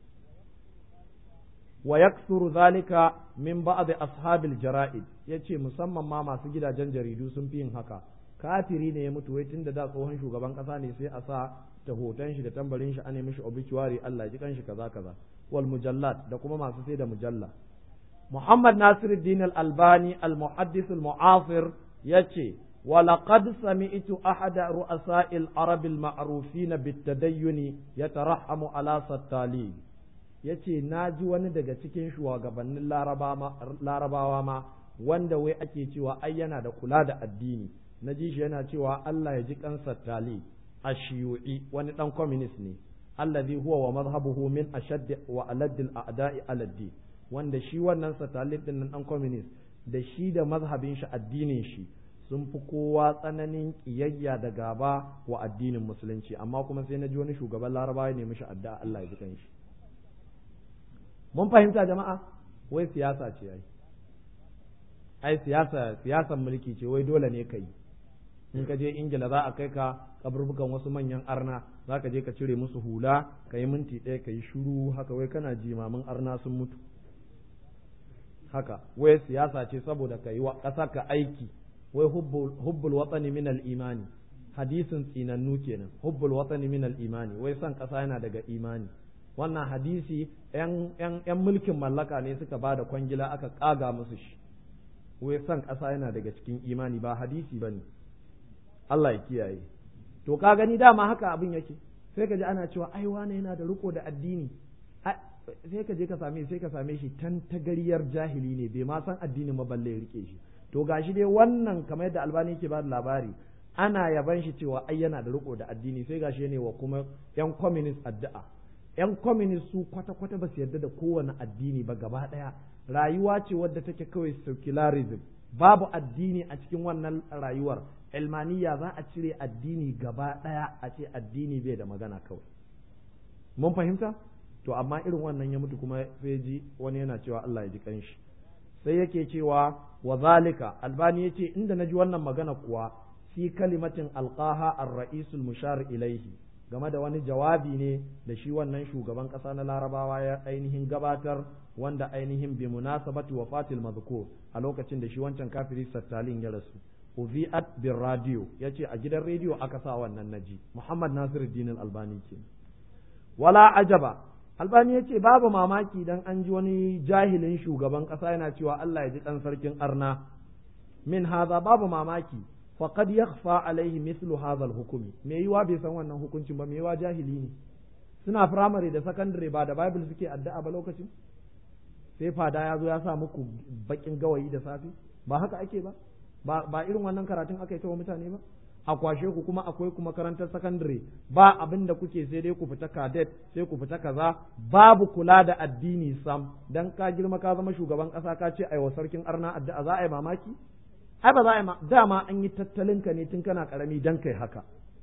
wa yaksuru zalika min ba'd ashabil jara'id yace musamman ma masu gidajen jaridu sun fi yin haka kafiri ne ya mutu wai tunda da tsohon shugaban kasa ne sai a sa ta hoton shi da tambarin shi ane mishi obituary Allah ji kanshi kaza kaza wal mujallat da kuma masu sai da mujalla Muhammad Nasiruddin Al-Albani Al-Muhaddis Al-Mu'asir yace ولقد سمعت أحد رؤساء العرب المعروفين بالتدين يترحم على ستالين yace na ji wani daga cikin shugabannin larabawa ma wanda wai ake cewa ai yana da kula da addini na ji shi yana cewa Allah ya ji kansa tali a shiyu'i wani dan communist ne allazi huwa wa mazhabuhu min ashadd wa aladd al a'da'i aladdi wanda shi wannan satali din nan dan communist da shi da mazhabin shi addinin shi sun fi kowa tsananin kiyayya da gaba wa addinin musulunci amma kuma sai na ji wani shugaban larabawa ne mishi addu'a Allah ya ji kanshi mun fahimta jama'a wai siyasa ce ai ai siyasa siyasan mulki ce wai dole ne ka yi in ka je ingila za a kai ka kaburbukan wasu manyan arna za ka je ka cire musu hula ka yi minti ɗaya ka yi shuru haka wai kana jimamin arna sun mutu haka wai siyasa ce saboda ka yi wa ƙasa ka aiki wai hubbul watsani min imani hadisin tsinannu kenan hubbul watsani min imani wai son ƙasa yana daga imani wannan hadisi yan mulkin mallaka ne suka ba da kwangila aka ƙaga musu shi wai son ƙasa yana daga cikin imani ba hadisi ba ne Allah ya kiyaye to ka gani dama haka abin yake sai ka ji ana cewa ai wane yana da riko da addini sai ka je ka same sai ka same shi tan tagariyar jahili ne bai ma san addinin ma balle ya rike shi to gashi dai wannan kamar yadda albani yake ba da labari ana yaban shi cewa ai yana da riko da addini sai gashi ne wa kuma yan communist addu'a yan communist su kwata kwata ba su yarda da kowane addini ba gaba daya rayuwa ce wadda take kawai secularism babu addini a cikin wannan rayuwar ilmaniya za a cire addini gaba ɗaya a ce addini bai da magana kawai mun fahimta to amma irin wannan ya mutu kuma sai ji wani yana cewa Allah ya ji kanshi sai yake cewa wa zalika albani yace inda naji wannan magana kuwa fi kalimatin alqaha ar-ra'isul mushar ilaihi game da wani jawabi ne da shi wannan shugaban ƙasa na larabawa ya ainihin gabatar wanda ainihin bi munasabati wafatil mazkur a lokacin da shi wancan kafiri sattalin ya rasu uviat bin radio ya ce a gidan rediyo aka sa wannan naji muhammad nasiruddin albani ke wala ajaba albani ya ce babu mamaki dan an ji wani jahilin shugaban ƙasa yana cewa allah ya ji ɗan sarkin arna min haza babu mamaki faqad yakhfa alaihi mithlu hadha al-hukmi me yiwa bai san wannan hukuncin ba me yiwa jahili ne suna firamare da sakandare ba da bible suke addu'a ba lokacin sai fada ya zo ya sa muku bakin gawayi da safe ba haka ake ba ba irin wannan karatun aka yi ta wa mutane ba a kwashe ku kuma akwai ku makarantar sakandare ba abin da kuke sai dai ku fita kadet sai ku fita kaza babu kula da addini sam dan ka girma ka zama shugaban kasa ka ce aiwa sarkin arna addu'a za a yi mamaki ai ba za a yi dama an yi tattalin ka ne tun kana karami dan kai haka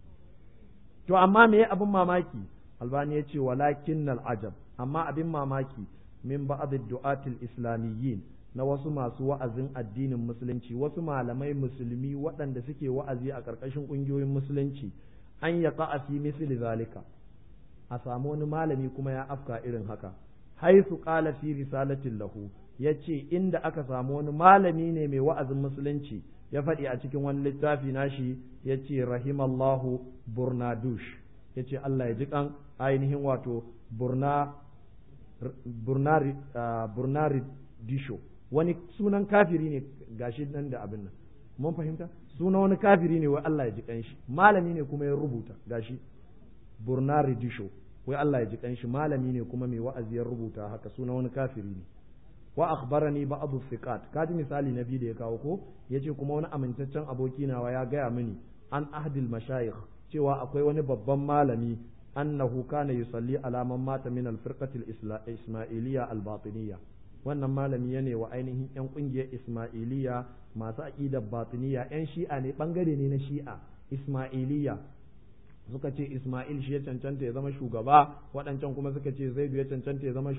to amma me abin mamaki albani ya ce walakin ajab amma abin mamaki min ba'd du'atil islamiyyin na wasu masu wa'azin addinin musulunci wasu malamai musulmi waɗanda suke wa'azi a ƙarƙashin ƙungiyoyin musulunci an ya a fi misli zalika a samu wani malami kuma ya afka irin haka haisu qala fi risalatin lahu yace inda aka samu wani malami ne mai wa'azin musulunci ya faɗi a cikin wani littafi nashi yace rahimallahu burnadush yace Allah ya ji kan ainihin wato burna burnari burnari disho wani sunan kafiri ne gashi nan da abin nan mun fahimta sunan wani kafiri ne wai Allah ya ji kanshi malami ne kuma ya rubuta gashi burnari disho wai Allah ya ji kanshi malami ne kuma mai wa'azi ya rubuta haka sunan wani kafiri ne wa akhbarani ba'd thiqat kaji misali na biyu da ya kawo ko yace kuma wani amintaccen aboki nawa ya gaya mini an ahdil mashayikh cewa akwai wani babban malami annahu kana yusalli ala man mata min al-firqati al-ismailiyya al-batiniyya wannan malami ya ne wa ainihin yan kungiyar ismailiyya masu aqidar batiniyya yan shi'a ne bangare ne na shi'a ismailiyya suka ce Ismail shi ya cancanta ya zama shugaba waɗancan kuma suka ce Zaidu ya cancanta ya zama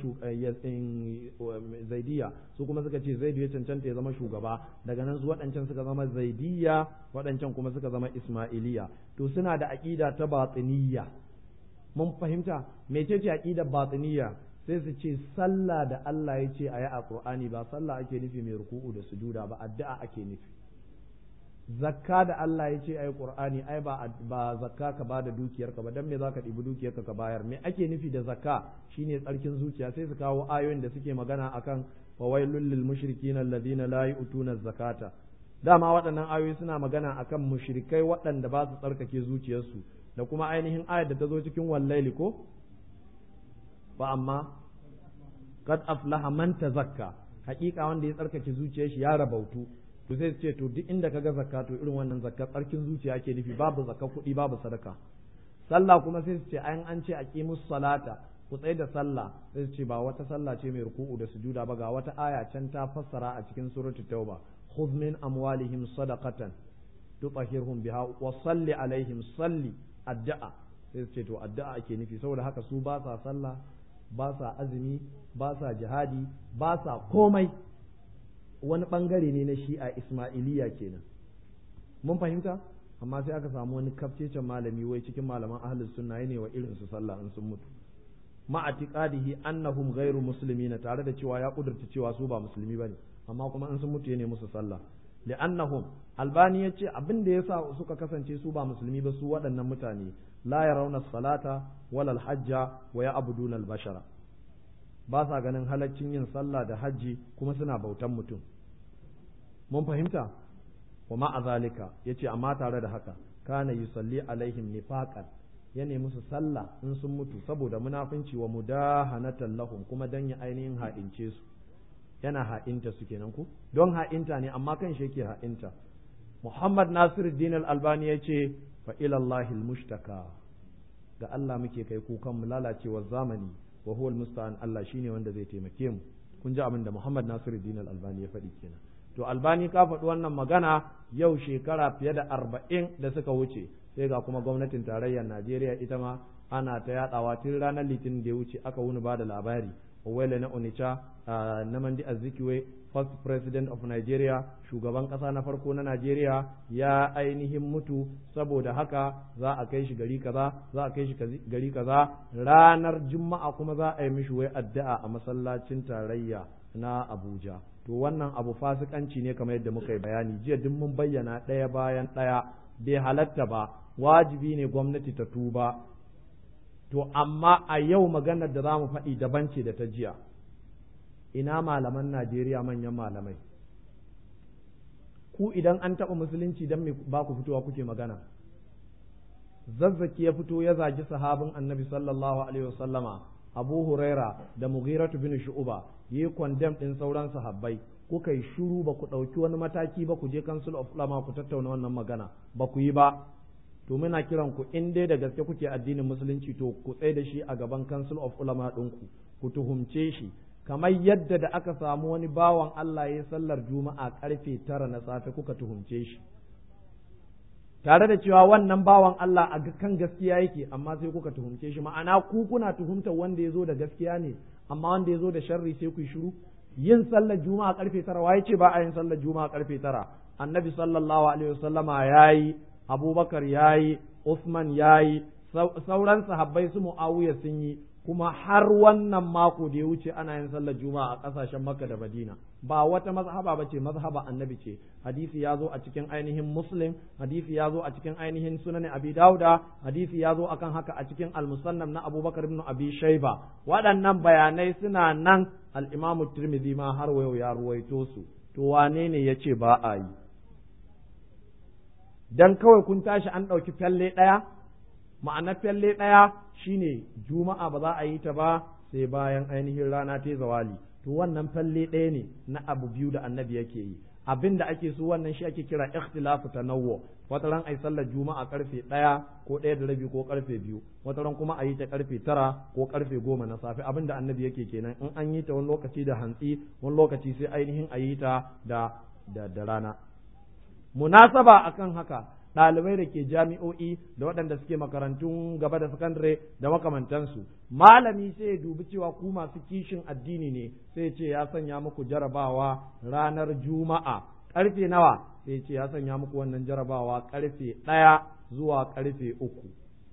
Zaidiya su kuma suka ce Zaidu ya cancanta ya zama shugaba daga nan su waɗancan suka zama Zaidiya waɗancan kuma suka zama Ismailiya to suna da aƙida ta batiniya mun fahimta mecece aƙidar batiniya sai su ce sallah da Allah ya ce a yi a Qur'ani ba sallah ake nufi mai ruku'u da sujuda ba addu'a ake nufi zakka da Allah ya ce ai Qur'ani ai ba ba zakka ka bada dukiyarka ba dan me zaka ɗibi dukiyarka ka bayar me ake nufi da zakka shine tsarkin zuciya sai su kawo ayoyin da suke magana akan fawailul lil mushrikina alladhina la yu'tuna zakata dama waɗannan ayoyi suna magana akan mushrikai waɗanda ba su tsarkake zuciyarsu da kuma ainihin ayar da ta zo cikin wallaili ko ba amma qad aflaha man tazakka haƙiƙa wanda ya tsarkake zuciyar shi ya rabautu to sai ce to duk inda kaga zakka to irin wannan zakka tsarkin zuciya ke nufi babu zakka kuɗi babu sadaka sallah kuma sai su ce an an ce aqimus salata ku tsaye da sallah sai su ce ba wata sallah ce mai ruku'u da sujuda ba ga wata aya can ta fassara a cikin suratu tauba khudh min amwalihim sadaqatan tutahhirhum biha wa salli alaihim salli addu'a sai su ce to addu'a ake nufi saboda haka su ba sa sallah ba sa azumi ba sa jihadi ba sa komai wani bangare ne na shi'a ismailiya kenan mun fahimta amma sai aka samu wani kafcecen malami wai cikin malaman ahlus sunna ne wa irin su sallah in sun mutu ma atiqadihi annahum ghairu muslimina tare da cewa ya kudurta cewa su ba musulmi bane amma kuma in sun mutu ne musu sallah li'annahum albani yace abin da yasa suka kasance su ba musulmi ba su waɗannan mutane la yarawna salata wala al-hajja wa ya'buduna al-bashara ba sa ganin halaccin yin sallah da hajji kuma suna bautan mutum mun fahimta wa ma'a zalika yace amma tare da haka kana yusalli alaihim nifaqan ya nemi musu sallah in sun mutu saboda munafunci wa mudahanatan lahum kuma dan ya ainihin ha'ince su yana ha'inta su kenan ku don ha'inta ne amma kan shi yake ha'inta Muhammad Nasiruddin Al-Albani yace fa ila Allahil mushtaka ga Allah muke kai kukan mu lalacewar zamani wa huwa al-musta'an Allah shine wanda zai taimake mu kun ji abin da Muhammad Nasiruddin Al-Albani ya faɗi kenan to Albani ka faɗi wannan magana yau shekara fiye da arba'in da suka wuce sai ga kuma gwamnatin tarayyar Najeriya ita ma ana ta yadawa tun ranar litinin da ya wuce aka wuni ba da labari Owele na Onitsha na Mandi Azikiwe first president of Nigeria shugaban kasa na farko na Nigeria ya ainihin mutu saboda haka za a kai shi gari kaza za a kai shi gari kaza ranar juma'a kuma za a yi mishi wai addu'a a masallacin tarayya na Abuja to wannan abu fasikanci ne kamar yadda muka yi bayani jiya duk mun bayyana ɗaya bayan ɗaya bai halatta ba wajibi ne gwamnati ta tuba to amma a yau maganar da za mu faɗi daban ce da ta jiya ina malaman Najeriya manyan malamai ku idan an taɓa musulunci don me ba ku fitowa kuke magana zazzaki ya fito ya zagi sahabin annabi sallallahu alaihi wasallama abu huraira da mughiratu bin shu'uba yi kwandem ɗin sauran sahabbai kuka yi shuru ba ku ɗauki wani mataki ba ku je council of ulama ku tattauna wannan magana ba ku yi ba to muna kiran ku in dai da gaske kuke addinin musulunci to ku tsaye da shi a gaban council of ulama ɗinku ku tuhumce shi kamar yadda da aka samu wani bawan Allah ya sallar juma'a karfe tara na safe kuka tuhumce shi tare da cewa wannan bawan Allah a kan gaskiya yake amma sai kuka tuhumce shi ma'ana ku kuna tuhumtar wanda ya zo da gaskiya ne amma wanda ya zo da sharri sai ku yi shiru yin sallar juma'a karfe tara waye ce ba a yin sallar juma'a karfe tara annabi sallallahu alaihi wasallama yayi abubakar yayi usman yayi sauran sahabbai su muawiya sun yi kuma har wannan mako da ya wuce ana yin sallar juma'a a kasashen makka da madina ba wata mazhaba ba ce mazhaba annabi ce hadisi ya zo a cikin ainihin muslim hadisi ya zo a cikin ainihin sunan abi dauda hadisi ya zo akan haka a cikin al-musannaf na abubakar ibn abi shayba waɗannan bayanai suna nan al-imam tirmidhi ma har wayo ya ruwaito su to wane ne yace ba a yi dan kawai kun tashi an ɗauki fyalle ɗaya ma'ana fyalle ɗaya shine juma'a ba za a yi ta ba sai bayan ainihin rana ta zawali to wannan falle ɗaya ne na abu biyu da annabi yake yi abin da ake so wannan shi ake kira ikhtilafu tanawwu wata ran ai sallar juma'a karfe ɗaya ko ɗaya da rabi ko karfe biyu wata ran kuma a yi ta karfe tara ko karfe goma na safe abin da annabi yake kenan in an yi ta wani lokaci da hantsi wani lokaci sai ainihin a yi ta da da rana munasaba akan haka ɗalibai da ke jami'o'i da waɗanda suke makarantun gaba da sakandare da makamantansu malami sai ya dubi cewa ku masu kishin addini ne sai ce ya sanya muku jarabawa ranar juma'a ƙarfe nawa sai ce ya sanya muku wannan jarabawa ƙarfe ɗaya zuwa ƙarfe uku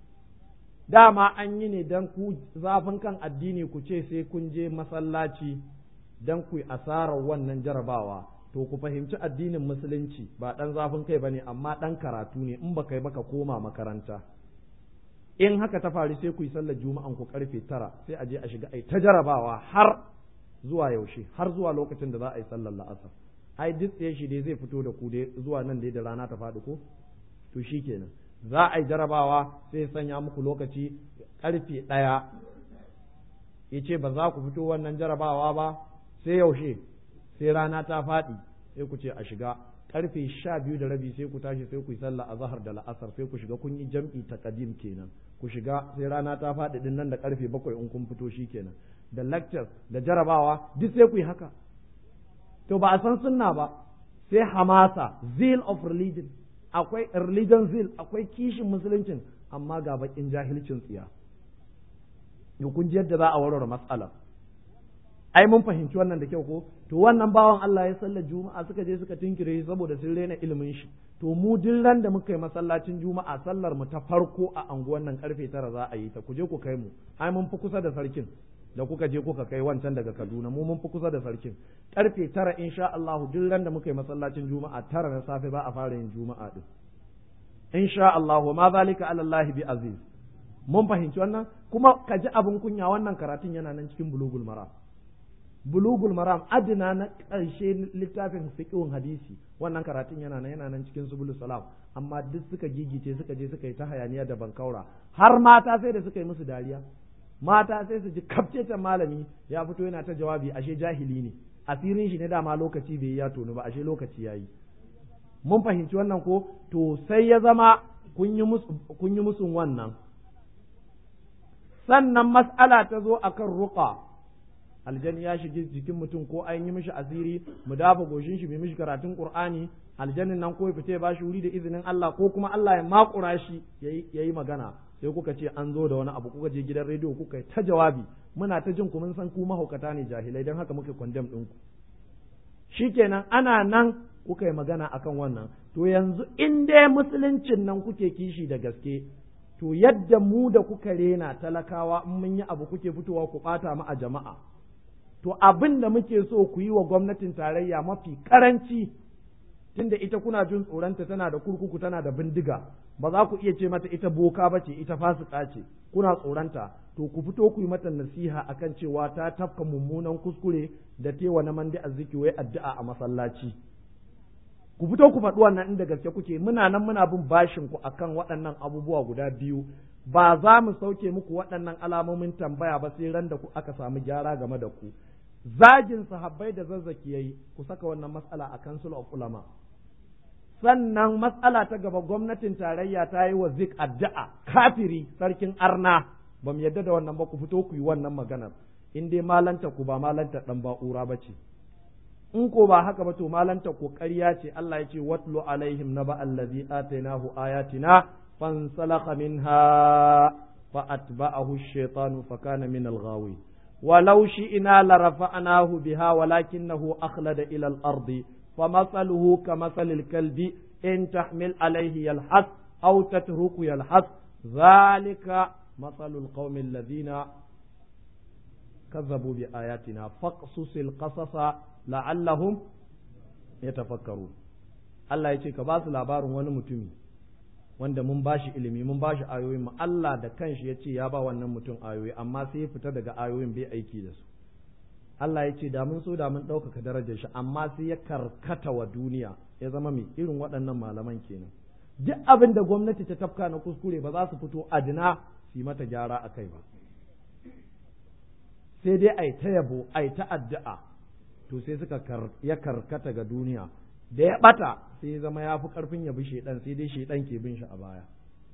dama an yi ne don ku zafin kan addini ku ce sai kun je masallaci don ku yi asarar wannan jarabawa to ku fahimci addinin musulunci ba ɗan zafin kai bane amma ɗan karatu ne in baka yi baka koma makaranta in haka ta faru sai ku yi sallar juma'an ku karfe tara sai a je a shiga ai ta jarabawa har zuwa yaushe har zuwa lokacin da za a yi sallar la'asar ai duk tsaye shi dai zai fito da ku dai zuwa nan dai da rana ta faɗi ko to shikenan za a yi jarabawa sai sanya muku lokaci karfe ɗaya ya ce ba za ku fito wannan jarabawa ba sai yaushe sai rana ta faɗi sai ku ce a shiga karfe sha biyu da rabi sai ku tashi sai ku yi sallah a zahar da la'asar sai ku shiga kun yi jam'i ta kadim kenan ku shiga sai rana ta faɗi din nan da karfe bakwai in kun fito shi kenan da lectures da jarabawa duk sai ku yi haka to ba a san sunna ba sai hamasa zeal of religion akwai religion zeal akwai kishin musuluncin amma ga bakin jahilcin tsiya kun ji yadda za a warware matsalar ai mun fahimci wannan da kyau ko to wannan bawan Allah ya sallar juma'a suka je suka tinkire shi saboda sun rena ilimin shi to mu duk ran da muka yi masallacin juma'a sallar mu ta farko a anguwan nan karfe tara za a yi ta ku je ku kai mu ai mun fi kusa da sarkin da kuka je kuka kai wancan daga Kaduna mu mun fi kusa da sarkin karfe tara insha Allah duk ran da muka yi masallacin juma'a tara na safe ba a fara yin juma'a din insha Allah ma zalika ala Allah bi aziz mun fahimci wannan kuma ka ji abin kunya wannan karatun yana nan cikin bulugul maram bulugul maram adina na ƙarshe littafin fiqhun hadisi wannan karatun yana nan yana nan cikin subul salam amma duk suka gigice suka je suka yi ta hayaniya da bankaura har mata sai da suka yi musu dariya mata sai su ji kafcecen malami ya fito yana ta jawabi ashe jahili ne asirin shi ne dama lokaci bai ya tonu ba ashe lokaci yayi mun fahimci wannan ko to sai ya zama kun yi musun wannan sannan mas'ala ta zo akan ruqa aljani ya shige jikin mutum ko an yi mishi asiri mu dafa goshin shi mai mishi karatun qur'ani aljannin nan ko ya fita ya bashi wuri da izinin Allah ko kuma Allah ya makura shi yayi magana sai kuka ce an zo da wani abu kuka je gidan rediyo kuka yi ta jawabi muna ta jin ku mun san ku mahaukata ne jahilai don haka muke kwandam ɗinku shikenan ana nan kuka yi magana akan wannan to yanzu in dai musuluncin nan kuke kishi da gaske to yadda mu da kuka rena talakawa in mun yi abu kuke fitowa ku ɓata mu a jama'a to abin da muke so ku yi wa gwamnatin tarayya mafi karanci tunda ita kuna jin tsoronta tana da kurkuku tana da bindiga ba za ku iya ce mata ita boka ba ce ita fasika ce kuna tsoronta to ku fito ku yi mata nasiha akan cewa ta tafka mummunan kuskure da tewa na mandi azziki wai addu'a a masallaci ku fito ku faɗi wannan inda gaske kuke muna nan muna bin bashin ku akan waɗannan abubuwa guda biyu ba za mu sauke muku waɗannan alamomin tambaya ba sai ran da ku aka samu gyara game da ku zagin sahabbai da zazzaki yayi ku saka wannan matsala a council of ulama sannan matsala ta gaba gwamnatin tarayya ta yi wa zik addu'a kafiri sarkin arna ba mu yadda da wannan ba ku fito ku yi wannan maganar in dai malanta ku ba malanta dan ba'ura ba ce in ko ba haka ba to malanta ku ƙarya ce Allah ya ce watlu alaihim naba allazi atainahu ayatina fansalakha minha fa atba'ahu ash-shaytanu fa kana min al-ghawin ولو شئنا لرفعناه بها ولكنه أخلد إلى الأرض فمثله كمثل الكلب إن تحمل عليه يلحث أو تترك يلحث ذلك مثل القوم الذين كذبوا بآياتنا فاقصص القصص لعلهم يتفكرون الله يجي كباس labarin wani mutumi wanda mun bashi ilimi mun bashi ayoyin mu Allah da kanshi ya ce ya ba wannan mutum ayoyi amma sai ya fita daga ayoyin bai aiki da su Allah ya ce da mun so da mun ɗaukaka darajar shi amma sai ya karkata wa duniya ya zama mai irin waɗannan malaman kenan duk abin da gwamnati ta tafka na kuskure ba za su fito adina su yi mata gyara a kai ba sai dai ai ta yabo ai ta addu'a to sai suka ya karkata ga duniya da ya bata sai zama ya fi karfin ya bi shaidan sai dai shaidan ke bin shi a baya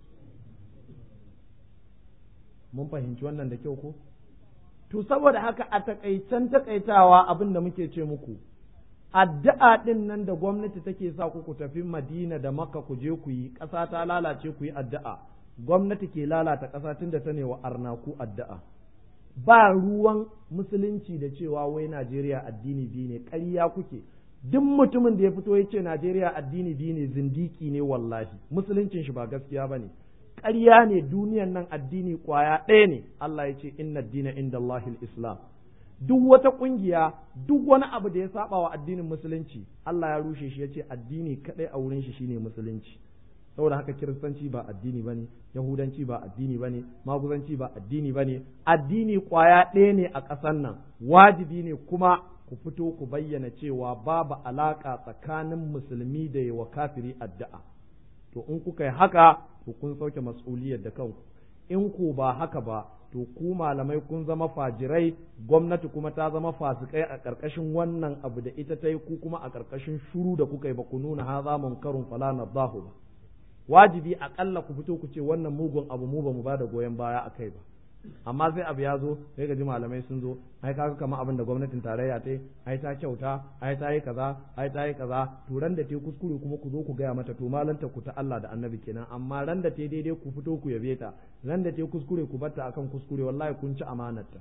mun fahimci wannan da kyau ko to saboda haka a takaicen takaitawa abin da muke ce muku addu'a din nan da gwamnati take sa ku ku tafi madina da makka ku je ku yi ƙasa ta lalace ku yi addu'a gwamnati ke lalata ƙasa tun da ta ne wa arnaku addu'a ba ruwan musulunci da cewa wai najeriya addini biyu ne ƙarya kuke duk mutumin da ya fito ya ce Najeriya addini biyu ne zindiki ne wallahi musuluncin shi ba gaskiya ba ne ƙarya ne duniyan nan addini ƙwaya ɗaya ne Allah ya ce inna dina inda Allahil Islam duk wata ƙungiya duk wani abu da ya saba wa addinin musulunci Allah ya rushe shi ya ce addini kaɗai a wurin shi shine musulunci saboda haka kiristanci ba addini bane yahudanci ba addini bane maguzanci ba addini bane addini ƙwaya ɗaya ne a ƙasar nan wajibi ne kuma ku fito ku bayyana cewa babu alaƙa tsakanin musulmi da yawa kafiri addu'a to in kuka yi haka to kun sauke mas'uliyar da kanku in ku ba haka ba to ku malamai kun zama fajirai gwamnati kuma ta zama fasikai a ƙarƙashin wannan abu da ita ta yi ku kuma a ƙarƙashin shuru da kuka yi ba ku nuna haza munkarun fala nadahu ba wajibi aƙalla ku fito ku ce wannan mugun abu mu ba mu ba da goyon baya a kai ba amma sai abu ya zo sai ga ji malamai sun zo ai kaga kamar abin da gwamnatin tarayya ta yi ai ta kyauta ai ta yi kaza ai ta yi kaza to ran da te kuskure kuma ku zo ku gaya mata to malanta ku ta Allah da Annabi kenan amma ran da te daidai ku fito ku yabe ta ran da te kuskure ku batta akan kuskure wallahi kun ci amanarta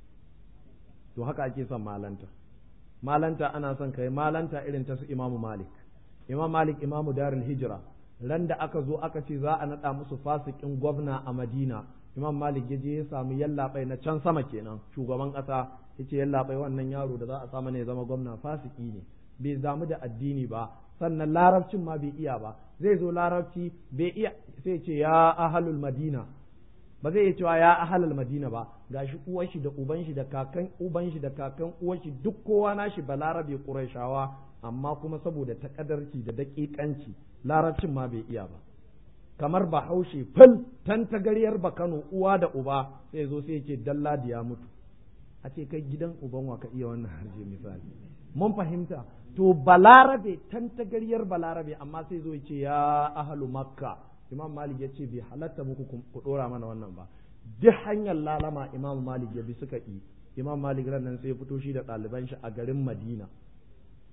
to haka ake son malanta malanta ana son kai malanta irin ta su Imam Malik Imam Malik Imam Darul Hijra ran da aka zo aka ce za a nada musu fasikin gwamna a Madina imam malik ya je ya samu yallaɓai na can sama kenan shugaban ƙasa ya ce yallaɓai wannan yaro da za a samu ne zama gwamna fasiki ne bai damu da addini ba sannan larabcin ma bai iya ba zai zo larabci bai iya sai ce ya ahalul madina ba zai iya cewa ya ahalul madina ba gashi uwar shi da uban shi da kakan uban shi da kakan uwar shi duk kowa nashi ba larabe qurayshawa amma kuma saboda takadarci da daƙiƙanci larabcin ma bai iya ba kamar bahaushe fil tan tagariyar bakano uwa da uba sai zo sai ce dalladi ya mutu a ce kai gidan uban wa ka iya wannan harje misali mun fahimta to balarabe tan tagariyar balarabe amma sai zo ce ya ahalu makka imam malik ya ce bai halatta muku ku dora mana wannan ba duk hanyar lalama imam malik ya bi suka yi imam malik ran nan sai fito shi da ɗaliban shi a garin madina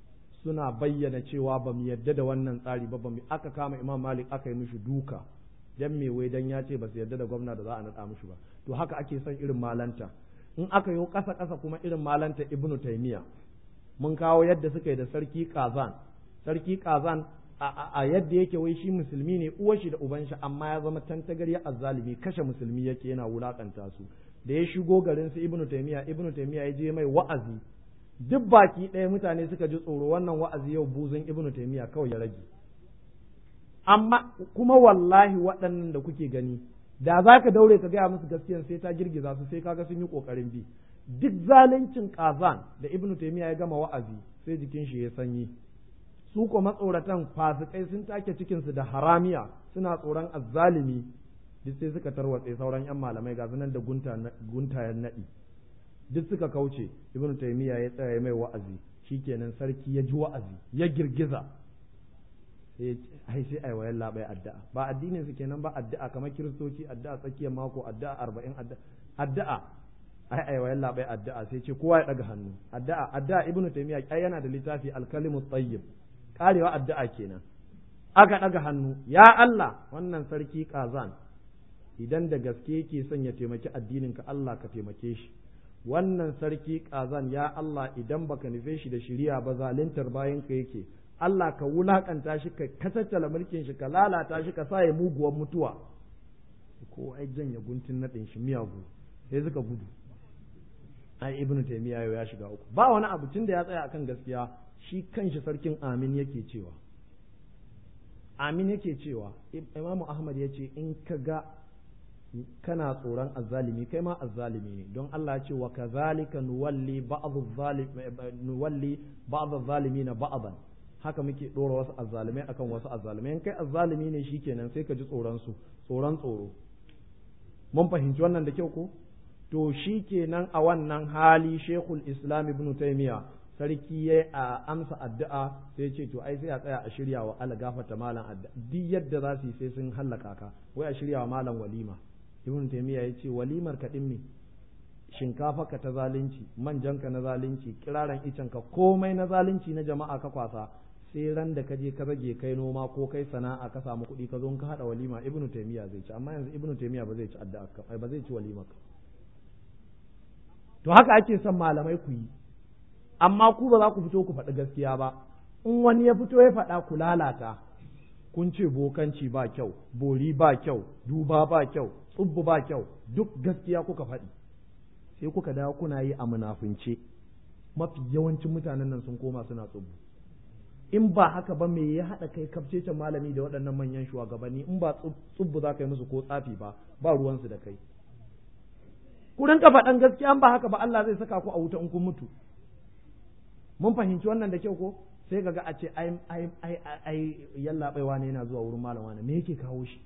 suna bayyana cewa ba mu yadda da wannan tsari ba mu aka kama imam malik aka yi mishi duka dan me wai dan ya ce ba su yarda da gwamna da za a naɗa mushi ba to haka ake son irin malanta in aka yi ƙasa ƙasa kuma irin malanta ibnu taymiya mun kawo yadda suka yi da sarki kazan sarki kazan a yadda yake wai shi musulmi ne uwar shi da uban shi amma ya zama tantagarya azzalimi kashe musulmi yake yana wulakanta su da ya shigo garin su ibnu taymiya ibnu taymiya ya je mai wa'azi duk baki ɗaya mutane suka ji tsoro wannan wa'azi yau buzun ibnu taymiya kawai ya rage amma kuma wallahi waɗannan da kuke gani da za ka daure ka gaya musu gaskiyan sai ta girgiza su sai kaga sun yi ƙoƙarin bi duk zaluncin kazan da ibnu taymiya ya gama wa'azi sai jikin shi ya sanyi su ko matsoratan fasikai sun take cikinsu da haramiya suna tsoron azzalimi duk sai suka tarwatse sauran yan malamai ga nan da guntayen naɗi duk suka kauce ibn taymiya ya tsaya mai wa'azi shikenan sarki ya ji wa'azi ya girgiza sai ai sai ai wayan labai addu'a ba addinin su kenan ba addu'a kamar kiristoci addu'a tsakiyar mako addu'a arba'in addu'a ai ai wayan labai addu'a sai ce kowa ya daga hannu addu'a addu'a ibn taymiya ai yana da littafi al-kalimu tayyib karewa addu'a kenan aka ɗaga hannu ya Allah wannan sarki kazan idan da gaske yake son ya taimaki addininka Allah ka taimake shi wannan sarki kazan ya Allah idan baka nufe shi da shiriya ba zalintar bayan ka yake Allah ka wulakanta shi ka kasaccala mulkin shi ka lalata shi ka sa ya muguwar mutuwa ko ai janya guntun naɗin shi miyagu sai suka gudu ai ibnu taymiya ya shiga uku ba wani abu tun da ya tsaya akan gaskiya shi kanshi sarkin amin yake cewa amin yake cewa imamu ahmad ya ce in ka ga kana tsoron azzalimi kai ma azzalimi ne don Allah ce wa kazalika nuwalli ba'd nuwalli ba'd na ba'dan haka muke dora wasu azzalimai akan wasu azzalimai in kai azzalimi ne shikenan sai ka ji tsoron su tsoron tsoro mun fahimci wannan da kyau ko to shikenan a wannan hali shekul islam ibn taymiya sarki ya a amsa addu'a sai ce to ai sai a tsaya a shirya wa Allah gafarta malam addu'a duk yadda za su yi sai sun hallaka ka wai a shirya wa malam walima ibn taymiya ya ce walimar ka me shinkafa ka ta zalunci manjan ka na zalunci kiraran icen ka komai na zalunci na jama'a ka kwasa sai ran da ka je ka rage kai noma ko kai sana'a ka samu kuɗi ka zo ka hada walima ibn taymiya zai ci amma yanzu ibn taymiya ba zai ci addu'a ka ba zai ci walima ka to haka ake son malamai ku yi amma ku ba za ku fito ku faɗi gaskiya ba in wani ya fito ya faɗa ku lalata kun ce bokanci ba kyau bori ba kyau duba ba kyau tsubbu ba kyau duk gaskiya kuka faɗi sai kuka dawo kuna yi a munafunce mafi yawancin mutanen nan sun koma suna tsubbu in ba haka ba me ya haɗa kai kafcecen malami da waɗannan manyan shugabanni in ba tsubbu za ka yi musu ko tsafi ba ba ruwansu da kai ku rinka faɗan gaskiya ba haka ba Allah zai saka ku a wuta in kun mutu mun fahimci wannan da kyau ko sai kaga a ce ai ai ai ai yalla baiwa ne yana zuwa wurin malam wani me yake kawo shi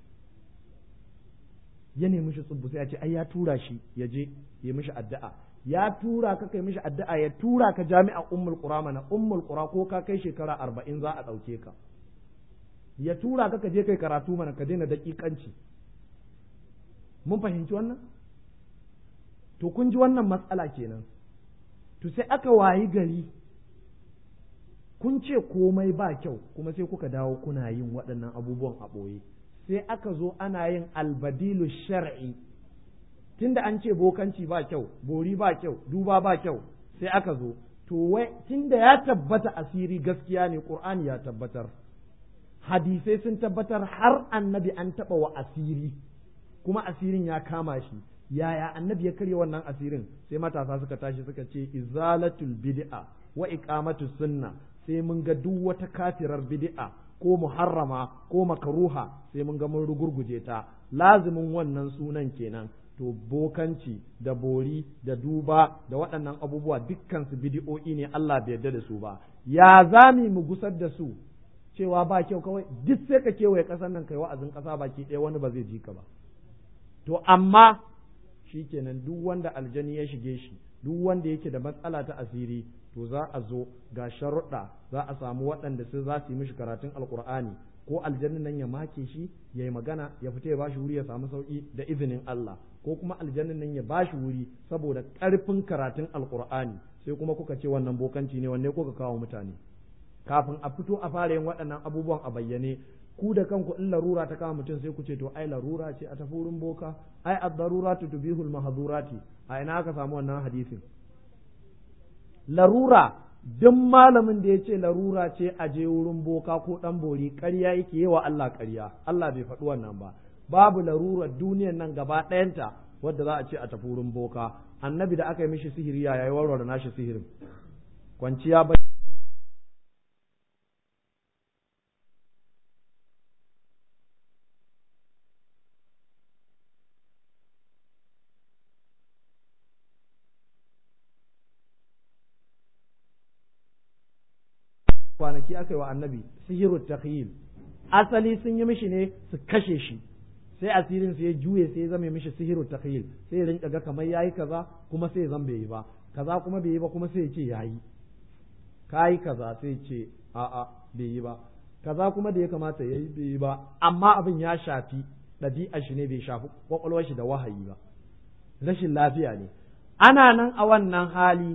ya nemi shi tsubbu sai a ce ai ya tura shi ya je ya mishi addu'a ya tura ka kai mishi addu'a ya tura ka jami'a ummul qura mana ummul qura ko ka kai shekara arba'in za a ɗauke ka ya tura ka ka je kai karatu mana ka daina daƙiƙanci mun fahimci wannan to kun ji wannan matsala kenan to sai aka wayi gari kun ce komai ba kyau kuma sai kuka dawo kuna yin waɗannan abubuwan a ɓoye sai aka zo ana yin albadilu shar'i tunda an ce bokanci ba kyau bori ba kyau duba ba kyau sai aka zo to wai tunda ya tabbata asiri gaskiya ne qur'ani ya tabbatar hadisai sun tabbatar har annabi an taɓa wa asiri kuma asirin ya kama shi yaya annabi ya karya wannan asirin sai matasa suka tashi suka ce izalatul bid'a wa iqamatus sunna sai mun ga duk wata kafirar bid'a ko muharrama ko makaruha sai mun ga mun rugurguje ta lazimin wannan sunan kenan to bokanci da bori da duba da waɗannan abubuwa dukkan su bid'o'i ne Allah bai yarda da su ba ya zami mu gusar da su cewa ba kyau kawai duk sai ka kewaye ƙasar nan kai wa'azin ƙasa baki ɗaya wani ba zai ji ka ba to amma shikenan duk wanda aljani ya shige shi duk wanda yake da matsala ta asiri to za a zo ga sharuɗa za a samu waɗanda su za su yi mishi karatun alkur'ani ko aljannin nan ya make shi ya yi magana ya fita ya ba shi wuri ya samu sauƙi da izinin Allah ko kuma aljannin nan ya ba shi wuri saboda ƙarfin karatun alkur'ani sai kuma kuka ce wannan bokanci ne wanne kuka kawo mutane kafin a fito a fara yin waɗannan abubuwan a bayyane ku da kanku in larura ta kama mutum sai ku ce to ai larura ce a tafi wurin boka ai ad-daruratu tubihul mahdhurati a ina aka samu wannan hadisin larura duk malamin da ya ce larura ce a je wurin boka ko dan bori ƙarya yake yi wa Allah ƙarya Allah bai faɗi wannan ba babu larurar duniyar nan gaba ɗayanta wadda za a ce a tafi wurin boka annabi da aka yi mishi sihiri ya yi warware nashi sihirin kwanciya bai kwanaki aka yi wa annabi sihiru takhyil asali sun yi mishi ne su kashe shi sai asirin sai ya juye sai ya zame mishi sihiru takhyil sai ya rinka ga kamar yayi kaza kuma sai ya zan bai yi ba kaza kuma bai yi ba kuma sai ya ce yayi kayi kaza sai ya ce a'a bai yi ba kaza kuma da ya kamata yayi bai yi ba amma abin ya shafi ɗabi'ar shi ne bai shafi kwakwalwar shi da wahayi ba rashin lafiya ne ana nan a wannan hali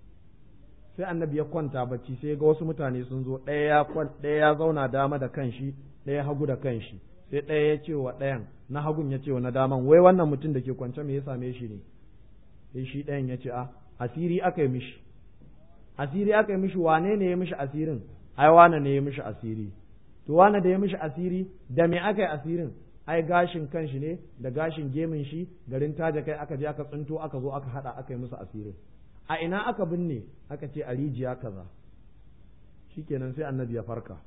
sai annabi ya kwanta bacci sai ga wasu mutane sun zo ɗaya ya ɗaya ya zauna dama da kanshi ɗaya hagu da kanshi sai ɗaya ya ce wa ɗayan na hagun ya ce wa na daman wai wannan mutum da ke kwance me ya same shi ne sai shi ɗayan ya ce a asiri aka yi mishi asiri aka yi mishi wane ne ya mishi asirin ai wane ne ya mishi asiri to wane da ya mishi asiri da me aka yi asirin ai gashin kanshi ne da gashin gemin shi garin taja kai aka je aka tsinto aka zo aka hada aka yi musu asirin a ina aka binne aka ce a rijiya kaza shikenan sai annabi ya farka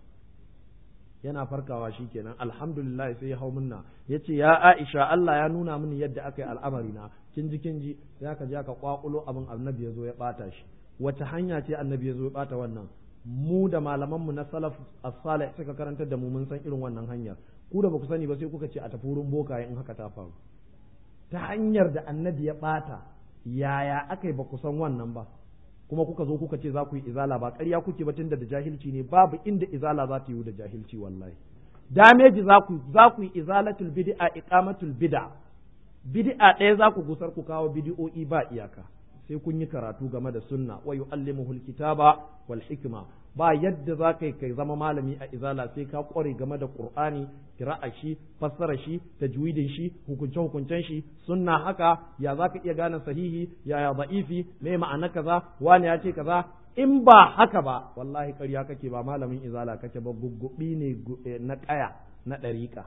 yana farkawa shikenan alhamdulillah sai ya hau minna yace ya Aisha Allah ya nuna mini yadda aka yi al'amari na kin ji kin ji sai aka je aka kwakulo abin annabi ya zo ya bata shi wata hanya ce annabi ya zo ya bata wannan mu da malaman mu na salaf as-salih suka karantar da mu mun san irin wannan hanyar ku da baku sani ba sai kuka ce a tafi wurin bokaye in haka ta faru ta hanyar da annabi ya bata yaya aka yi ba ku san wannan ba kuma kuka zo kuka ce za ku yi izala ba ƙarya kuke ba tunda da jahilci ne babu inda izala za ta yi da jahilci wallahi dameji za ku za ku yi izalatul bid'a iqamatul bid'a bid'a ɗaya za ku gusar ku kawo bid'o'i ba iyaka sai kun yi karatu game da sunna wa yu'allimuhul kitaba wal hikma ba yadda za ka kai zama malami a izala sai ka kware game da qur'ani kira'a shi fassara shi tajwidin shi hukunce hukuncen shi sunna haka ya za ka iya gane sahihi ya ya da'ifi me ma'ana kaza wani ya ce kaza in ba haka ba wallahi ƙarya kake ba malamin izala kake ba guggubi ne na ƙaya na ɗariƙa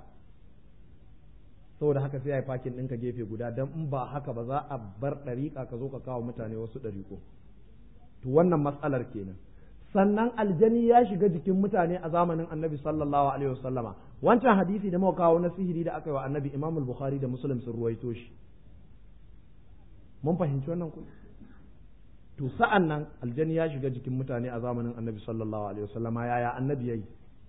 saboda haka sai ya yi fakin ɗinka gefe guda don in ba haka ba za a bar ɗariƙa ka zo ka kawo mutane wasu ɗariƙo to wannan matsalar kenan sannan aljani ya shiga jikin mutane a zamanin annabi sallallahu alaihi wasallama wancan hadisi da muka kawo na sihiri da aka yi wa annabi imam bukhari da muslim sun ruwaito shi mun fahimci wannan ku to sa'an nan aljani ya shiga jikin mutane a zamanin annabi sallallahu alaihi wasallama yaya annabi yayi